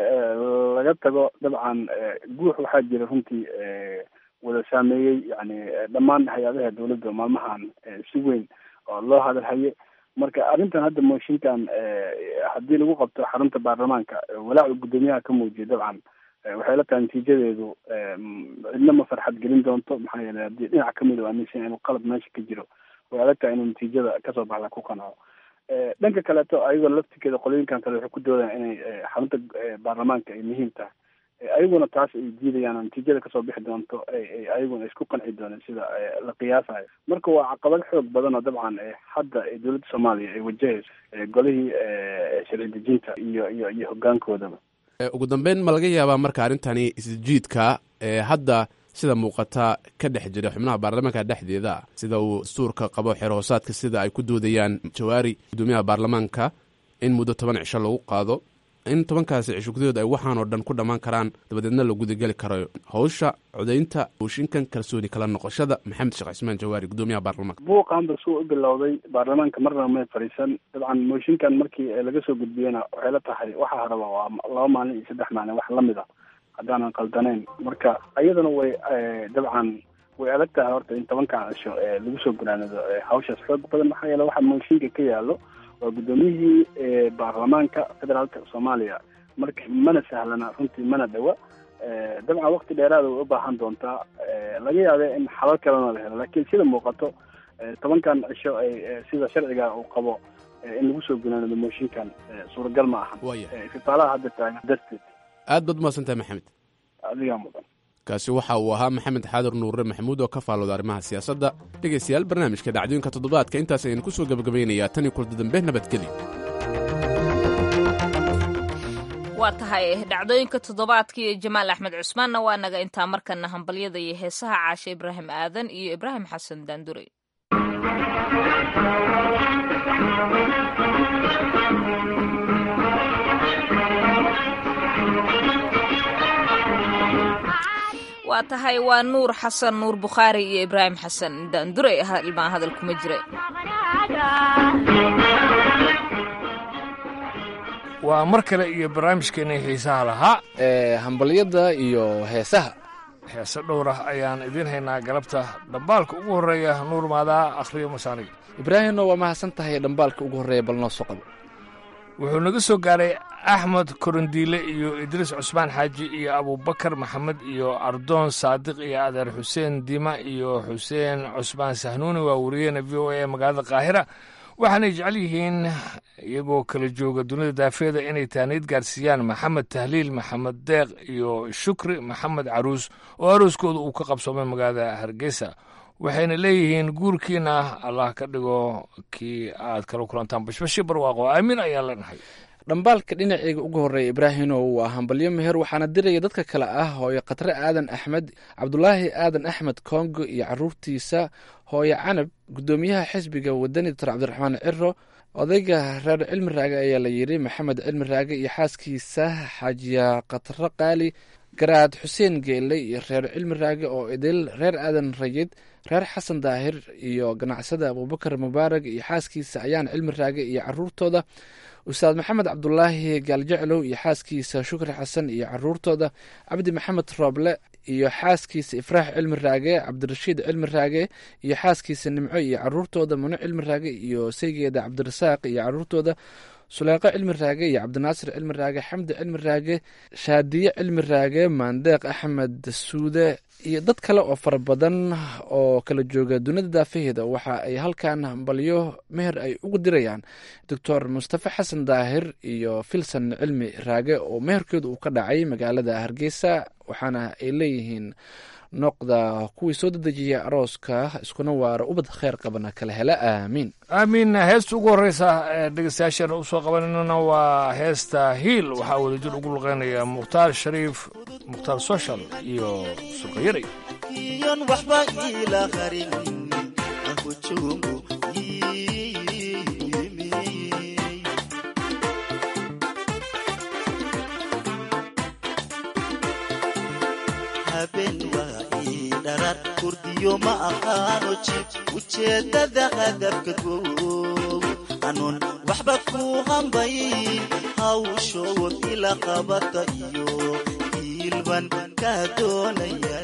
laga tago dabcan guux waxaa jira runtii wada saameeyey yani dhammaan hay-adaha dawladda maalmahan si weyn oo loo hadalhaye marka arrintan hadda mooshinkan haddii lagu qabto xarunta baarlamaanka walaacu guddoomiyaha ka muujiya dabcan waxay la tahay natiijadeedu cidna ma farxad gelin doonto maxaa yeelay haddii dhinac kamid o aaminsan inuu qalab meesha ka jiro way adag tahay inuu natiijada kasoo baxda ku qanaco dhanka kaleeto ayagoo laftikeeda qolooyinkan kale waxay ku doodaan inay xarunta baarlamaanka ay muhiim tahay ayaguna taas ay diidayaan natiijada kasoo bixi doonto ayaguna isku qanci dooneen sida la qiyaasayo marka waa caqabad xoog badan oo dabcan hadda dowladda soomaaliya ay wajahayso golihii sharci dejinta iyo iyo iyo hogaankoodaba ugu dambeyn ma laga yaabaa marka arrintani isjiidka hadda sida muuqata ka dhex jira xubnaha baarlamaanka dhexdeeda sida uu dastuurka qabo xeer hoosaadka sida ay ku doodayaan jawaari guddoomiyaha baarlamaanka in muddo toban cisho lagu qaado in tobankaasi cisho gudahood ay waxaan oo dhan ku dhammaan karaan dabadeedna la gudageli karayo hawsha codaynta mooshinkan kalsooni kala noqoshada maxamed sheekh cismaan jawaari guddoomiyaha baarlamaanka buuqaanba suu u bilowday baarlamaanka marnaba may fadhiisan dabcan mooshinkan markii laga soo gudbiyena waxay la tahay waxaa raba waa laba maalin iyo saddex maalin wax lamid a haddaanan qaldanayn marka iyadana way dabcan way adag tahay horta in tobankan cisho lagu soo gunaanado hawshaas xoog badan maxaa yeele waxaa mooshinka ka yaalo waa guddoomiyihii baarlamaanka federaalka soomaaliya marka mana sahlana runtii mana dhawa dabcan wakti dheeraada way u baahan doontaa laga yaabe in xalal kalena la helo laakiin sida muuqato tobankan cisho ay sida sharciga uu qabo in lagu soo gunaanado mooshinkan suuragal ma ahan istifaalaha hadda taagan darteed aad baad umahadsantahay maxamed adigaa mudan kaasi waxa uu ahaa maxamed xaadir nuure maxamuud oo ka faallooda arrimaha siyaasadda dhegaystayaal barnaamijka dhacdooyinka toddobaadka intaas ayaynu ku soo gebagabaynayaa tan iyo kulda dambe nabadgeli waa tahay dhacdooyinka toddobaadka iyo jamaal axmed cusmaanna waa naga intaa markana hambalyada iyo heesaha caashe ibraahim aadan iyo ibraahim xasan daandure waa tahay waa nuur xasan nuur bukhaari iyo ibraahim xasan daandure ilmaa hadal kuma jira waa mar kale iyo barnaamijkeena xiisaha lahaa ee hambalyada iyo heesaha heese dhowr ah ayaan idiin haynaa galabta dhambaalka ugu horreeya nuur maadaa akhriyo masaaniga ibraahimna waa mahadsan tahay dhambaalka ugu horreeya bal noo soo qabo wuxuu naga soo gaaray axmed korondiile iyo idriis cusmaan xaaji iyo abubakar maxamed iyo ardoon saadiq iyo adeer xuseen dima iyo xuseen cusmaan sahnuuni waa wariyeena v o a ee magaalada qaahira waxaanay jecel yihiin iyagoo kala jooga dunida daafeeda inay taaniid gaarsiiyaan maxamed tahliil maxamed deeq iyo shukri maxamed caruus oo arooskooda uu ka qabsoomay magaalada hargeysa waxayna leeyihiin guurkiina allah ka dhigo kii aad kala kulantaan bashbashi barwaaqo aamin ayaan leenahay dhambaalka dhinaceyga ugu horreeya ibraahimow waa hambalyo meher waxaana diraya dadka kale ah hooyo khatre aadan axmed cabdulaahi aadan axmed kongo iyo caruurtiisa hooyo canab guddoomiyaha xisbiga wadani doctor cabdiraxmaan ciro odayga reer cilmi raage ayaa la yidhi maxamed cilmi raage iyo xaaskiisa xaajiya khatre qaali garaad xuseen geelle iyo reer cilmi raage oo idil reer aadan rayid reer xasan daahir iyo ganacsada abuubakar mubaarag iyo xaaskiisa ayaan cilmi raage iyo caruurtooda ustaad maxamed cabdulaahi gaaljeclow iyo xaaskiisa shukri xasan iyo caruurtooda cabdi maxamed rooble iyo xaaskiisa ifraax cilmi raage cabdirashiid cilmi raage iyo xaaskiisa nimco iyo caruurtooda muno cilmi raage iyo saygeeda cabdirasaaq iyo caruurtooda suleeqo cilmi raage iyo cabdinaasir cilmi raage xamdi cilmi raage shaadiye cilmi raage maandeeq axmed suude iyo dad kale oo fara badan oo kala jooga dunida daafaheeda waxa ay halkan hambalyo meher ay ugu dirayaan doctor mustafe xasan daahir iyo filson cilmi raage oo meherkeedu uu ka dhacay magaalada hargeysa waxaana ay leeyihiin noqda kuwii soo dedejiya arooska iskuna waara ubad kheyr qabana kala hela aamiin aamiin heesta ugu horeysa ee dhegeystayaasheena usoo qabananana waa heesta hiil waxaa wadajir ugu luqeynaya mukhtaar shariif mukhtaar soshal iyo surqayaray iyon waxba iila qarin ankujumu haben waa ii dharar kurdiyo ma aqaano jib ujeedada hadafka gow anuun waxba ku hambay hawshood ila qabata iyo hiilban kaa doonaya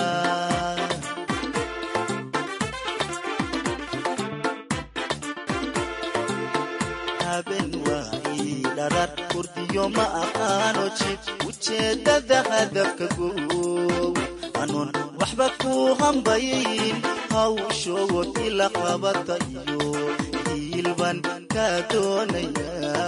haben waa ii dharar kurdiyo ma aqaano jib ujeedada hadafka gow anuun waxba ku hambayin hawshood ila qabata iyo hiilban kaa doonaya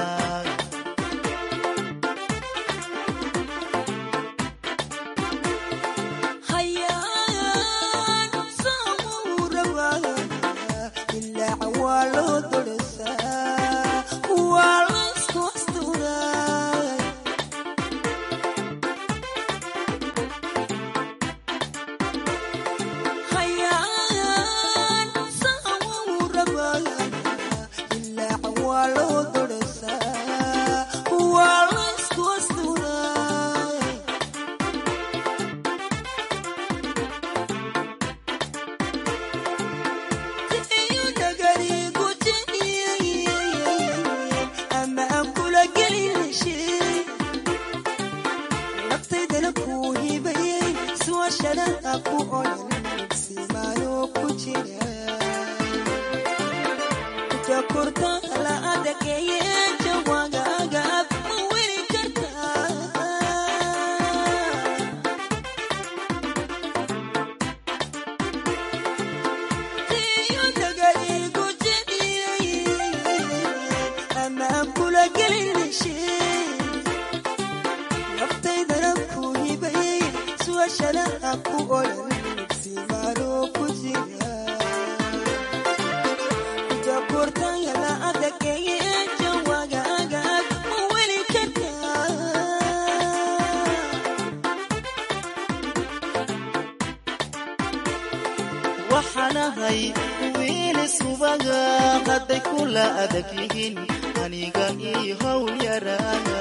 waxaanahay wiili subaga hadday kula adag yihiin aniga ii howl yaraaya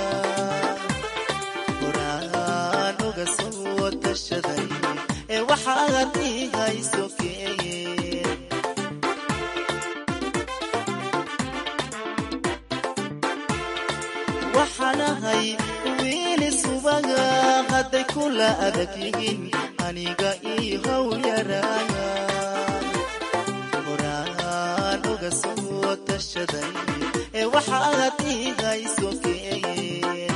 horaan uga soo tashaday ee waxaad ii hayso keeye waxaanahay wiili subaga hadday kula adag yihiin aniga ii howl yaraaya horaan uga soo tashaday ee waxaad ii hayso keeye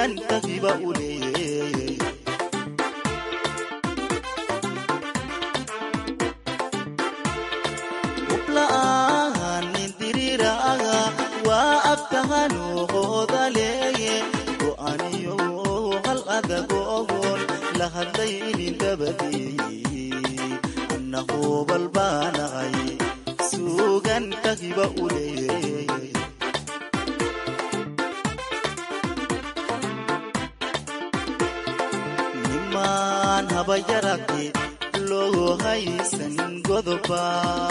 suugan tagiba u leeyey ubla'aan nin diriiraaga waa abtahanuuqooda leeye go'aniyo hal adagogon la hadlaynin dabadeeyey annahu balbaanaqay suugan tagiba u leeyey nimaan habayaragte loo haysan godoba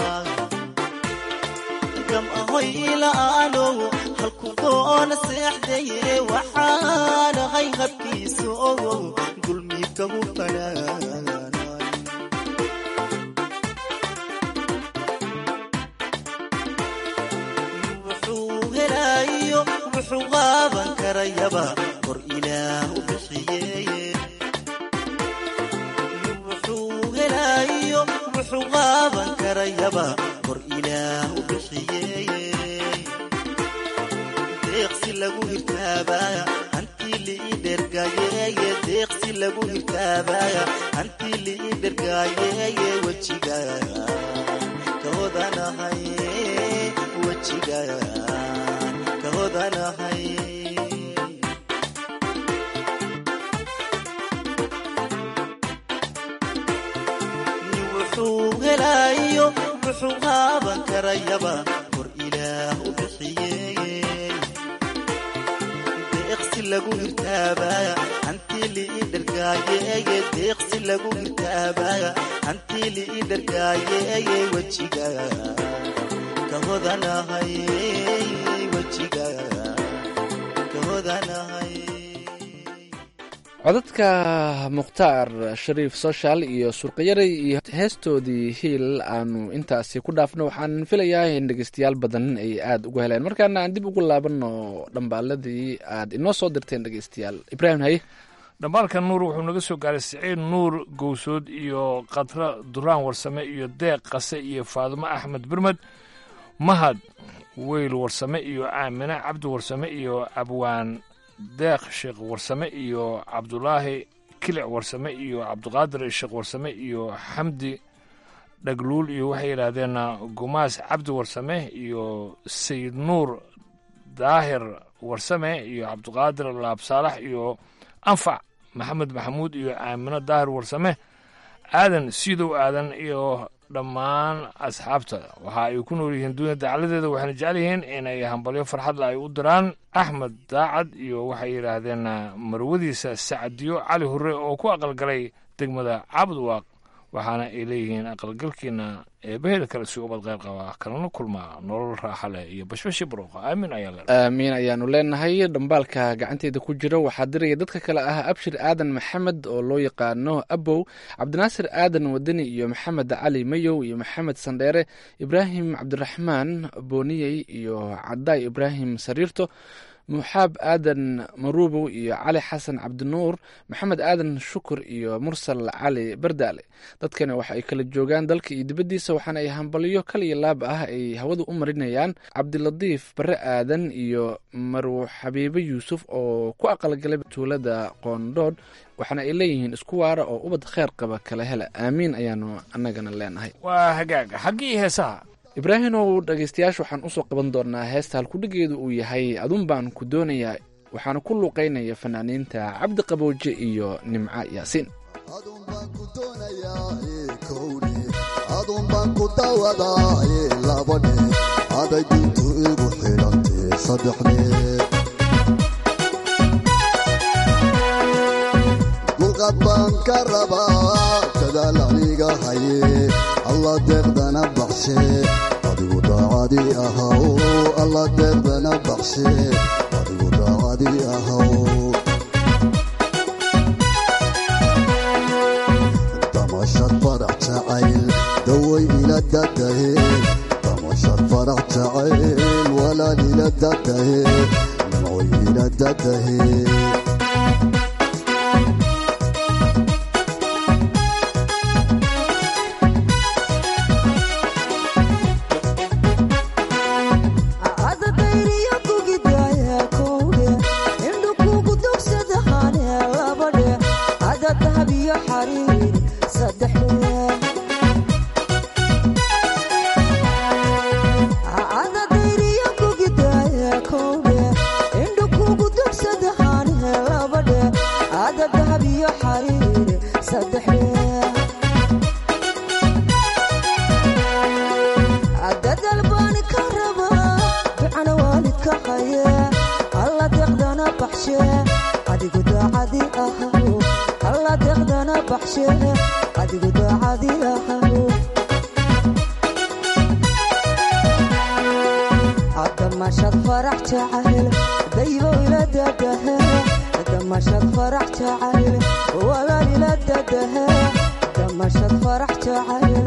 gam ahoy ila'aanow halku doona seexdaye waxaanahay habkiisa ogow dulmiidka hurtanaan wuxuu helaayo wuxuu qaaban karayaba kor ilaah u bixiyeye wuxuu helaayo wuxuu qaaban karayaba kor ilaah u bixiyeye deeqsi lagu hirtaabaya hantii liii dhergayeye deeqsi lagu hirtaabaya hantii liii dhergayeye wejiga kahodanahay wejiga kahodanahay wuxuu helaayo wuxuu qaaban karayaba kor ilaah u bixiyeye deeqsi lagu hirtaabaya hantii liii dhergaayeye deeqsi lagu hirtaabaya hantii liii dhergaayeye wejiga kahodanahay wejiga kahodanahay codadka mukhtaar shariif soshal iyo surqayaray iyo heestoodii hiil aanu intaasi ku dhaafno waxaan filayaa in dhegeystayaal badan ay aada ugu heleen markaana aan dib ugu laabanno dhambaaladii aad inoo soo dirteen dhegeystayaal ibraahim haye dhambaalka nuur wuxuu naga soo gaaray siciid nuur gowsood iyo khadra duraan warsame iyo deeq qase iyo faadumo axmed birmed mahad weyl warsame iyo aamine cabdi warsame iyo abwaan deeq sheekh warsame iyo cabdulaahi kilic warsame iyo cabdiqaadir sheekh warsame iyo xamdi dhagluul iyo waxay yidhaahdeen gumaas cabdi warsame iyo sayid nuur daahir warsame iyo cabdiqaadir laabsaalax iyo anfac maxamed maxamuud iyo aamino daahir warsame aadan siidow aadan iyo dhammaan asxaabta waxa ay ku nool yihiin duunya dacaladeeda waxayna jecel yihiin inay hambalyo farxadla ay u diraan axmed daacad iyo waxay yidhaahdeen marwadiisa sacadiyo cali hurre oo ku aqalgalay degmada cabdwaaq waxaana ay leeyihiin aqalgalkiina eebaheeda kale si ubad qayb qaba kalana kulmaa nolol raaxa leh iyo bashbashi barooqa aamin ayaa le aamiin ayaanu leenahay dhambaalka gacanteeda ku jira waxaa diraya dadka kale ah abshir aadan maxamed oo loo yaqaano abow cabdinaasir aadan wadani iyo maxamed cali mayow iyo maxamed sandheere ibraahim cabdiraxmaan booniyey iyo cadaay ibraahim sariirto muxaab aadan maruubow iyo cali xasan cabdinuur maxamed aadan shukur iyo mursal cali bardaale dadkani waxa ay kala joogaan dalka iyo dibaddiisa waxaana ay hambalyo kal iyo laab ah ay hawada u marinayaan cabdilatiif bare aadan iyo marwo xabiibe yuusuf oo ku aqalgalay tuulada qoondhoodh waxaana ay leeyihiin isku waara oo ubad kheer qaba kala hela aamiin ayaanu annagana leenahay waa hagaaga xaggii heesaha ibraahimow dhegeystayaasha waxaan usoo qaban doonaa heesta halkudhigeedu uu yahay adun baan ku doonayaa waxaana ku luuqeynaya fanaaniinta cabdi qabooje iyo nimco yaasiin adun baan ku dawadaaye labadhe aday dintu igu xidhantay saddexdhe dulqad baan ka rabaa dadaal aniga haye alla deeqdana baxshe adigu daacadi ahaw alla deeqdana baxshe adigu daacadi ahaw damashad farax jacayl daway ila dadahe damashad farax jacayl walaal ila dadahe nimcoy ila dadahe adabeyriyo kugidaya kowge indhu kugu dugsa dadal baan ka rabaa ducana waalidka qaye alla deeqdana baxshe adigu daacadi ahaw alla deeqdana baxshe adigu daacadi ahaw damashad farax jacayl daybo ila dadahe damashad farax jacayl walaal ila dadahe damashad farax jacayl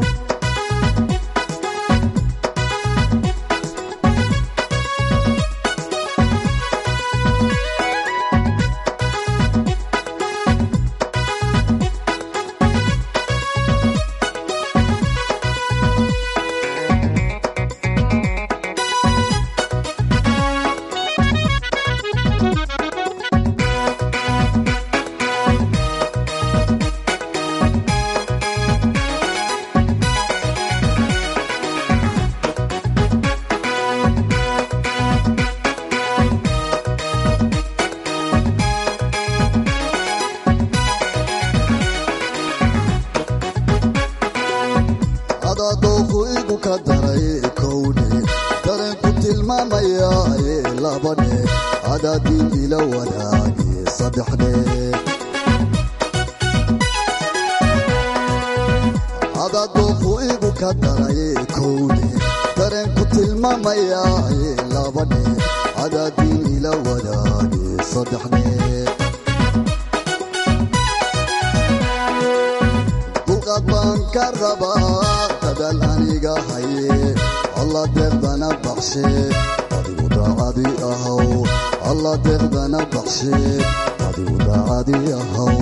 adadooku igu ka daray kowne dareenku tilmaamaya labane adaadiin ila wadaage saddexne adadooku igu ka daray kowne dareenku tilmaamaya labane adaadiin ila wadaage saddexne dulqaad baan ka rabaa dadaal aniga haye alla deeqdana baxshe adigu daacadi ahaw alla deeqdana baxshe adigu daacadi ahaw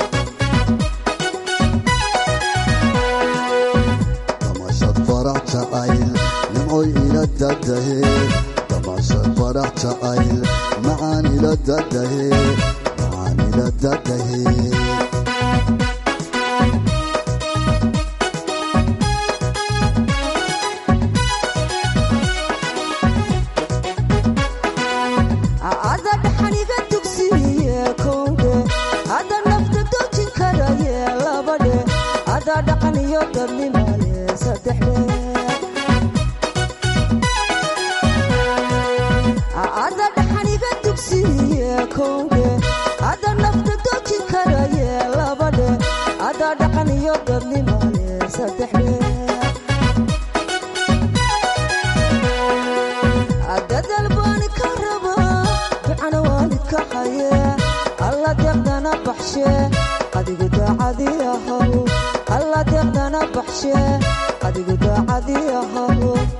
damashad farax jacayl nimcoy ila dadahe damashad farax jacayl macaan ila dadahe macaan ila dadahe ada dhaxaniga dugsiye kowdhe ada nafta dojin karaye labadhe ada dhaqan iyo dadnimale saddexdhe ada dhaxaniga dugsiye kowdhe ada nafta dojin karaye labadhe ada dhaqan iyo dadnimale saddexdhe dadal baan ka rabaa ducana waalidka haye alla deeqdana baxshe adigu daacadi ahaw alla deeqdana baxshe adigu daacadi ahaw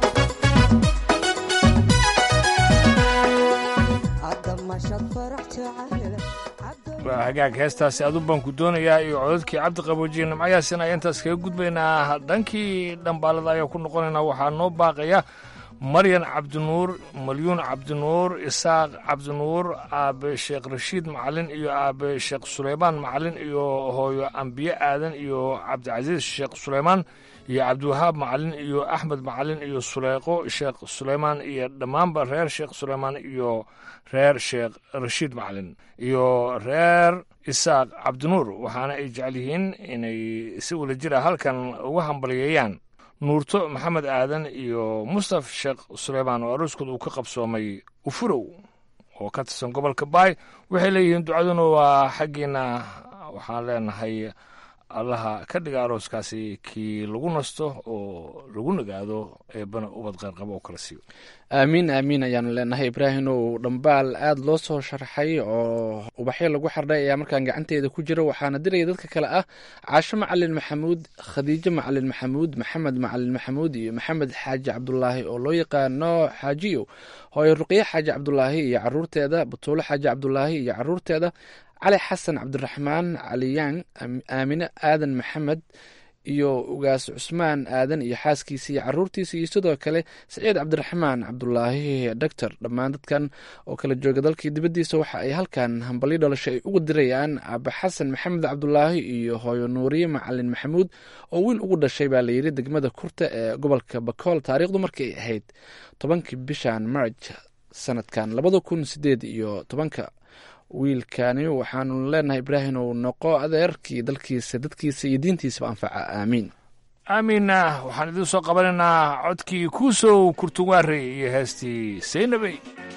damashad farax jacayl waa hagaag heestaasi adu baan ku doonayaa iyo codadkii cabdi qaboojiye nimcayaasina ayaan intaas kaga gudbaynaa dhankii dhambaalada ayaa ku noqonaynaa waxaa noo baaqaya maryan cabdinuur malyuun cabdinuur isaaq cabdinuur aabe sheekh rashiid macalin iyo aabe sheekh suleymaan macalin iyo hooyo ambiye aadan iyo cabdicasiis sheekh suleymaan iyo cabdiwahaab macalin iyo axmed macalin iyo suleyqo sheekh suleymaan iyo dhammaanba reer sheekh suleymaan iyo reer sheekh rashiid macalin iyo reer isaaq cabdinuur waxaana ay jecel yihiin inay si wada jira halkan uga hambalyeeyaan nuurto maxamed aadan iyo mustaf sheekh suleymaan oo arooskood uu ka qabsoomay ufurow oo ka tirsan gobolka baay waxay leeyihiin ducaduna waa xaggiina waxaan leenahay allaha ka dhiga arooskaasi kii lagu nasto oo lagu nagaado eebana ubad qayrqabo oo kala siiyo aamiin aamiin ayaanu leenahay ibraahim uu dhambaal aada loo soo sharxay oo ubaxyo lagu xardhay ayaa markaan gacanteeda ku jira waxaana diraya dadka kale ah caasho macalin maxamuud khadiijo macalin maxamuud maxamed macalin maxamuud iyo maxamed xaaji cabdulaahi oo loo yaqaano xaajiyo hooyo ruqye xaaji cabdulaahi iyo caruurteeda batuulo xaaji cabdulaahi iyo caruurteeda cali xasan cabdiraxmaan caliyaan aamine aadan maxamed iyo ugaas cusmaan aadan iyo xaaskiisa iyo caruurtiisa iyo sidoo kale saciid cabdiraxmaan cabdulaahi doctor dhammaan dadkan oo kala jooga dalkii dibaddiisa waxa ay halkan hambalyo dhalasho ay uga dirayaan aabe xasan maxamed cabdulaahi iyo hooyo nuuriye macalin maxamuud oo wiil ugu dhashay baa layidhi degmada kurta ee gobolka bakool taariikhdu markay ahayd tobankii bishan marj sanadkan labada kun sideed iyo tobanka wiilkani waxaanu leenahay ibraahim uu noqo adeerkii dalkiisa dadkiisa iyo diintiisaba anfaca aamiin aamiinna waxaan idiin soo qabanaynaa codkii kuusow kurtuwaare iyo heestii saynabey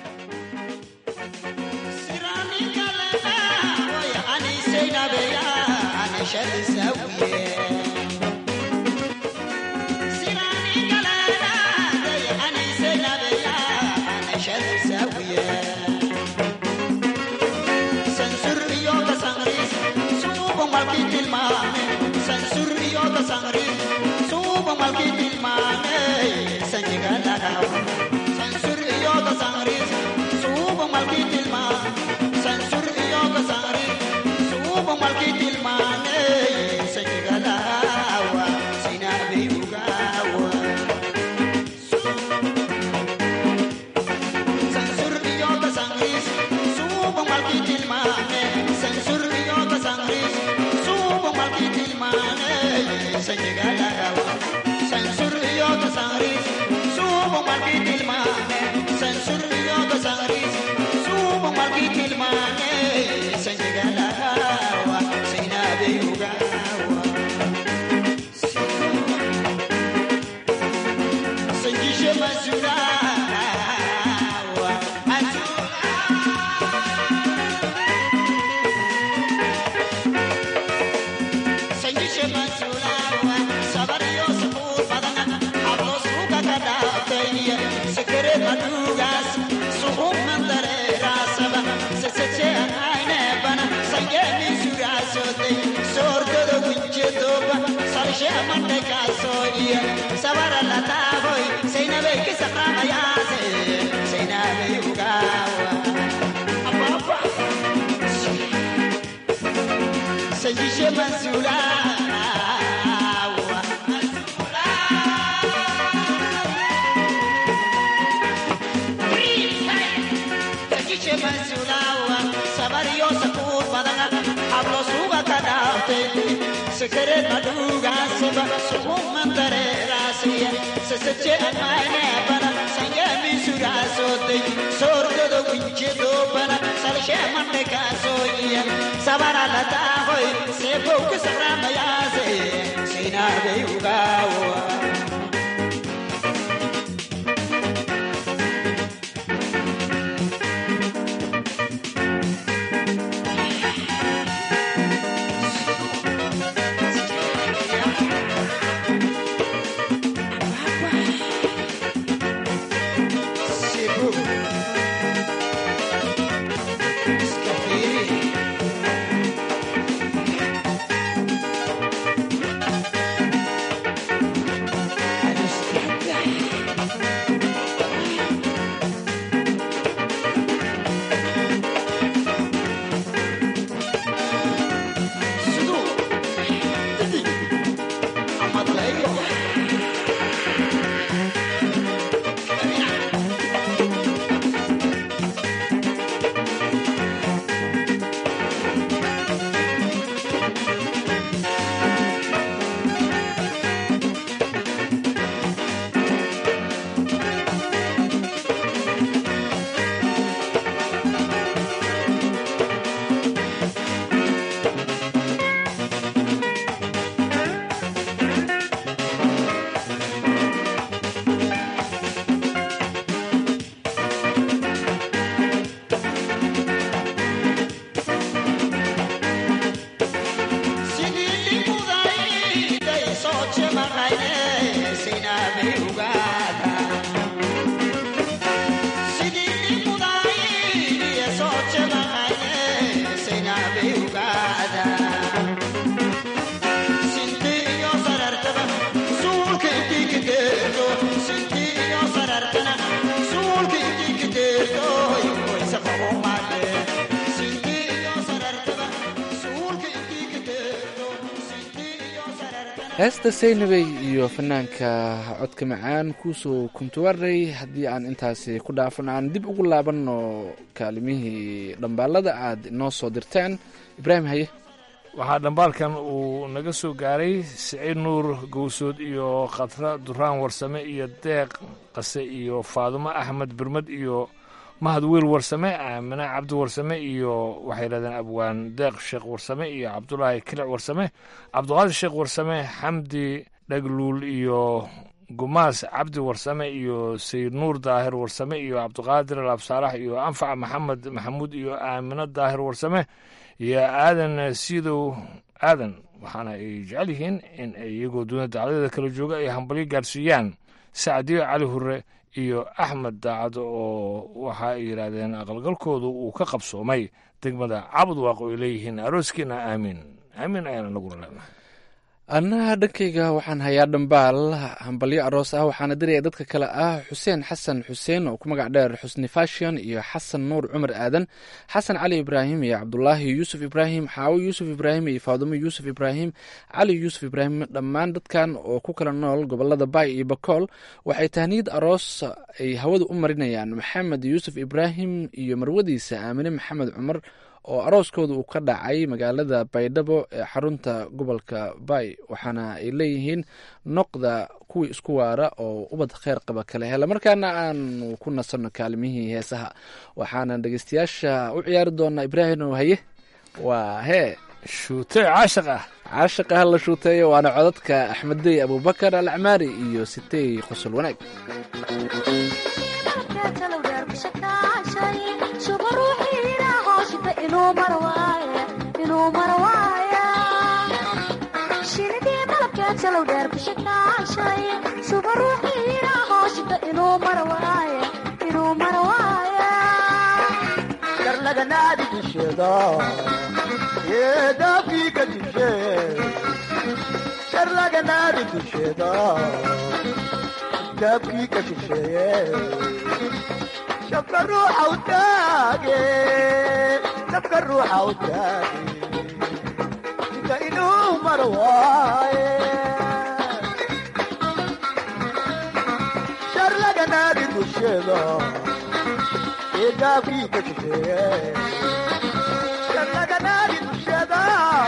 heesta saynabey iyo fanaanka codka macaan kuusoo kuntuwarey haddii aan intaasi ku dhaafan aan dib ugu laabanno kaalimihii dhambaalada aad inoo soo dirteen ibraahim haye waxaa dhambaalkan uu naga soo gaaray siciid nuur gowsood iyo khatra duraan warsame iyo deeq qase iyo faadumo axmed birmad iyo mahad wiil warsame aamine cabdi warsame iyo waxay yidhahdeen abwaan deeq sheekh warsame iyo cabdulaahi kilic warsame cabdiqaadir sheekh warsame xamdi dhagluul iyo gumaas cabdi warsame iyo sayid nuur daahir warsame iyo cabdiqaadir alaabsaalax iyo anfac maxamed maxamuud iyo aamino daahir warsame iyo aadan siidow aadan waxaana ay jecel yihiin in ay iyagoo duuna dacdadeeda kala jooga ay hambalyo gaarsiiyaan sacdiyo cali hure iyo axmed daacad oo waxa ay yidhaahdeen aqalgalkoodu uu ka qabsoomay degmada cabud waaq oo ay leeyihiin arooskiina aamiin aamiin ayaana naguna leenahay annaha dhankayga waxaan hayaa dhambaal hambalyo aroos ah waxaana diraya dadka kale ah xuseen xasan xuseen oo ku magac dheer xusni fashion iyo xasan nuur cumar aadan xasan cali ibraahim iyo cabdulaahi yuusuf ibraahim xaawo yuusuf ibraahim iyo faadumo yuusuf ibraahim cali yuusuf ibraahim dhammaan dadkan oo ku kala nool gobolada baay iyo bakool waxay tahniyad aroos ay hawada u marinayaan maxamed yuusuf ibraahim iyo marwadiisa aamine maxamed cumar oo arooskooda uu ka dhacay magaalada baydhabo ee xarunta gobolka baay waxaana ay leeyihiin noqda kuwii isku waara oo ubad kheyr qaba kale hela markaana aanu ku nasanno kaalimihii heesaha waxaana dhegeystayaasha u ciyaari doonaa ibraahim oo haye waa hee shuutee caashiq ah caashiq ah la shuuteeyo waana codadka axmeddey abubakar alcmaari iyo sitey qosol wanaag shinidii malabkeed salow dheer ku shakaashay suba ruuxiina hooshita inuu mar waaye inuu mar waaye karlaganaadi dusheeda yeedaafii ka dishe karlaganaadi dusheeda daafkii ka disheeye shabka ruuxa u taage shabka ruuxa u taage inta inuu mar waaye sharlaganaadi dusheeda eedaafkii ka disheeye sharlaganaadi dusheeda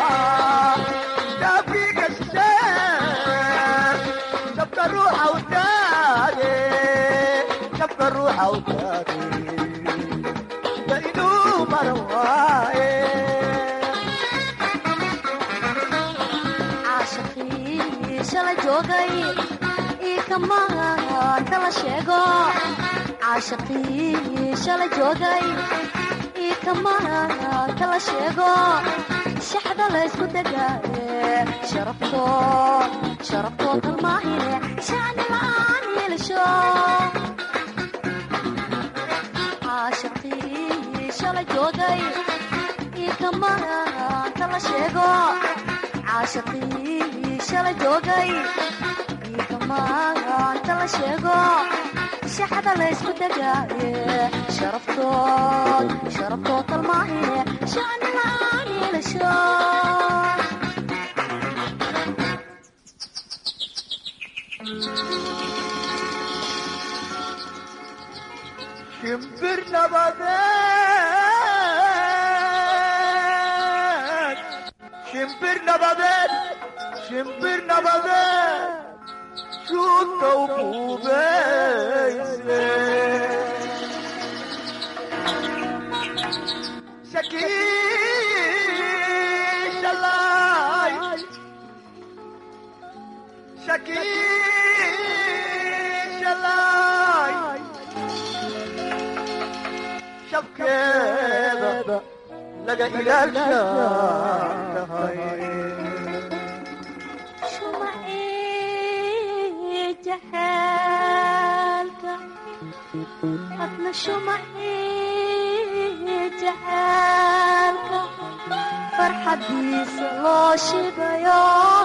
daafkii ka disheeye shabka ruuxa u taage shabka ruuxa u taage inta inuu mar waaye caashaqii shala joogay ii kamaanta la sheego caashaqii shala joogay ii kamaanta la sheego shaxda laysku degaaye sharafto sharaftoo kalmaahine shacni la'aan yeelasho caashaqii shala joogay ii kamaanta la sheego caashaqii shala joogay iikamaanta la sheego shaxda laysku degaaye sharaftood sharaftoo kalmaahine shacni la'aan yeelasho shimbir nabadeed shimbir nabadeed shimbir nabadeed shuudka u buubeyse shakiishalay shakiishalay shabkeeda laga ilaashahay shumacii jaxaalka adna shumacii jaxaalka farxadiisa loo shidayo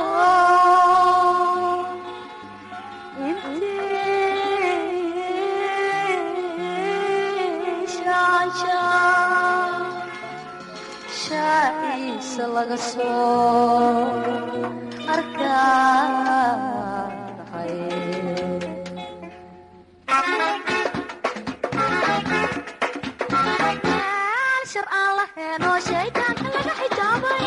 intii shaanshaan shaaciisa laga soo arkahay shar aan laheenoo shaydaanka laga xijaabay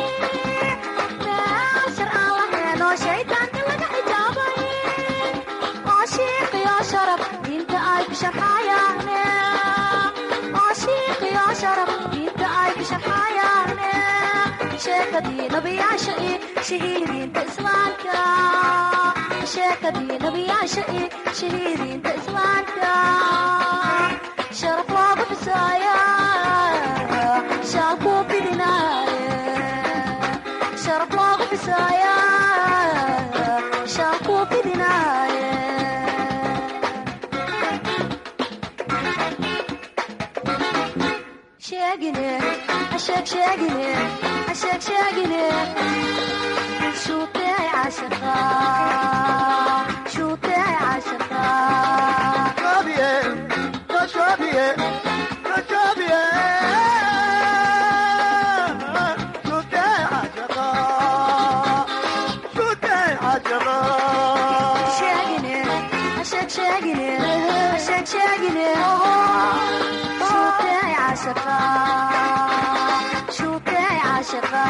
shar aan laheenoo shaydaanka laga xijaabay oo shiiqiyo sharaf diinta ay ku sharxayaane sheekadii nabiyaasha iyo shahiidiinta islaamka sheekadii nabiyaasha iyo shahiidiinta islaamka sharaf loogu xusaaya shaalkuu bidinaaye sharaf loogu xusaaya shaalkuu bidinaaye sheegine asheeg sheegine asheeg sheegine shuutee caashaqa shuutee caashaqa Shobie, no shobie, no shobie. Shute ajaga, shute ajaga. sheegine asheeg sheegine asheeg sheegine shuutee caashaqa shuutee caashaqa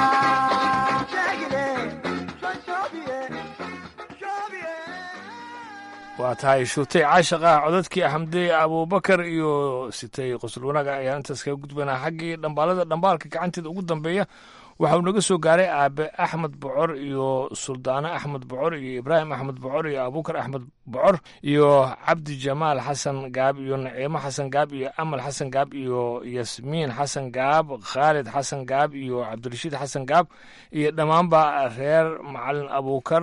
waa tahay shuutay caashaq ah codadkii axmdey abuubakar iyo sitay qosol wanaaga ayaan intaas kaga gudbanaa xaggii dhambaalada dhambaalka gacanteeda ugu dambeeya waxauu naga soo gaaray aabe axmed bocor iyo suldaano axmed bocor iyo ibraahim axmed bocor iyo abuukar axmed bocor iyo cabdi jamaal xasan gaab iyo naciimo xasan gaab iyo amal xasan gaab iyo yasmiin xasan gaab khaalid xasan gaab iyo cabdirashiid xasan gaab iyo dhammaanba reer macalin abuukar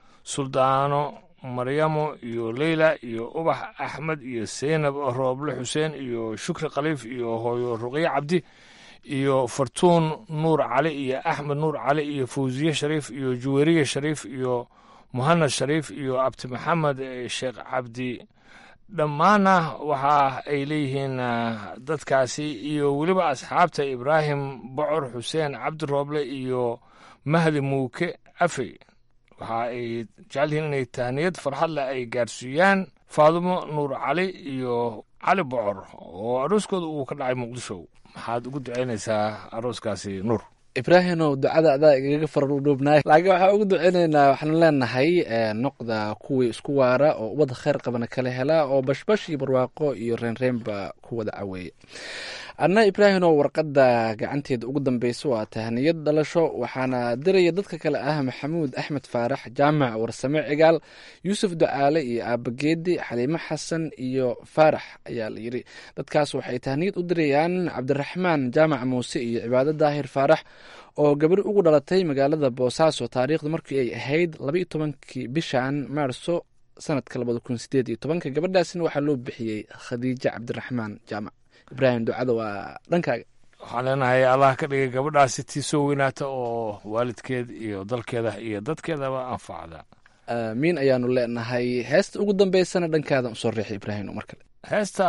suldaano maryamo iyo leyla iyo ubax axmed iyo seynab rooble xuseen iyo shukri khaliif iyo hooyo ruqye cabdi iyo fartuun nuur cali iyo axmed nuur cali iyo fawsiye shariif iyo juweriye shariif iyo muhanad shariif iyo abdi maxamed sheekh cabdi dhammaana waxa ay leeyihiin dadkaasi iyo weliba asxaabta ibraahim bocor xuseen cabdi rooble iyo mahdi muuke afey waxa ay jecel yihiin inay tahniyad farxad leh ay gaarsiiyaan faadumo nuur cali iyo cali bocor oo arooskooda uu ka dhacay muqdisho maxaad ugu ducaynaysaa arooskaasi nuur ibraahimow ducada adaa igaga farudhuubnaay laakiin waxaa ugu duceynaynaa waxaanu leenahay noqda kuwii isku waara oo ubadda kheyr qabana kala helaa oo bashbash iyo barwaaqo iyo reenreenba ku wada caweeya adna ibraahimow warqadda gacanteeda ugu dambeysa waa tahniyad dhalasho waxaana diraya dadka kale ah maxamuud axmed faarax jaamac warsame cigaal yuusuf ducaale iyo aabageedi xaliimo xasan iyo faarax ayaa la yidhi dadkaas waxay tahniyad u dirayaan cabdiraxmaan jaamac muuse iyo cibaado daahir faarax oo gabadh ugu dhalatay magaalada boosaaso taariikhdu markii ay ahayd labaiyo tobankii bishan maarso sanadka labada kun sideed iyo tobanka gabadhaasina waxaa loo bixiyey khadiijo cabdiraxmaan jaamac ibraahim ducada waa dhankaaga waxaan leenahay allah ka dhigay gabadhaasi tii soo weynaata oo waalidkeed iyo dalkeeda iyo dadkeedaba anfacda aamiin ayaanu leenahay heesta ugu dambeysana dhankaadan usoo riixay ibraahim mar kale heesta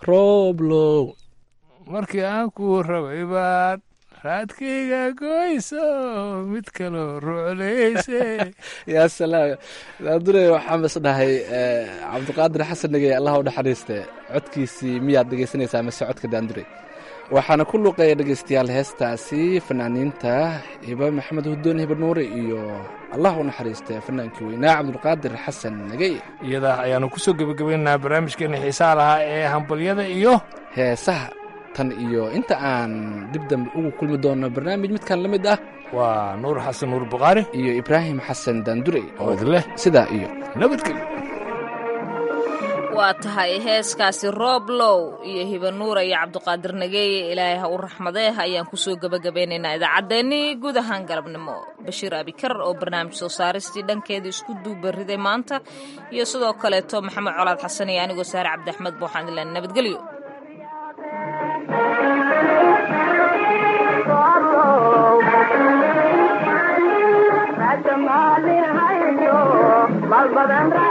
roblow markii aan ku rabay baad raadkayga goyso mid kaloo ruclayse yaa salaam daandure waxaan is dhahay cabdiqaadir xasan nagey allah u naxariiste codkiisii miyaad dhegeysanaysaa mase codka daandure waxaana ku luuqeeya dhegeystayaal heestaasi fanaaniinta hiba maxamed hudoon hiba nuure iyo allah u naxariiste fanaankii weynaa cabdulqaadir xasan nagey iyada ayaanu kusoo gebagabaynaynaa barnaamijkeena xiisaha lahaa ee hambalyada iyo heesaha tan iyo inta aan dib dambe ugu kulmi doono barnaamij midkan la mid ah waa nuur xasan nuur bukhaari iyo ibraahim xasan daandurey oo idleh sidaa iyo nabadgelyo waa tahay heeskaasi rooblow iyo hibanuura iyo cabdiqaadir nageeye ilaahay ha u raxmadee ayaan kusoo gebagabeynaynaa idaacaddeenii guud ahaan galabnimo bashiir abikar oo barnaamij soo saaristii dhankeeda isku duubariday maanta iyo sidoo kaleeto maxamed colaad xasan iyo anigoo saare cabdi axmed booxaan ilan nabadgelyo mal badan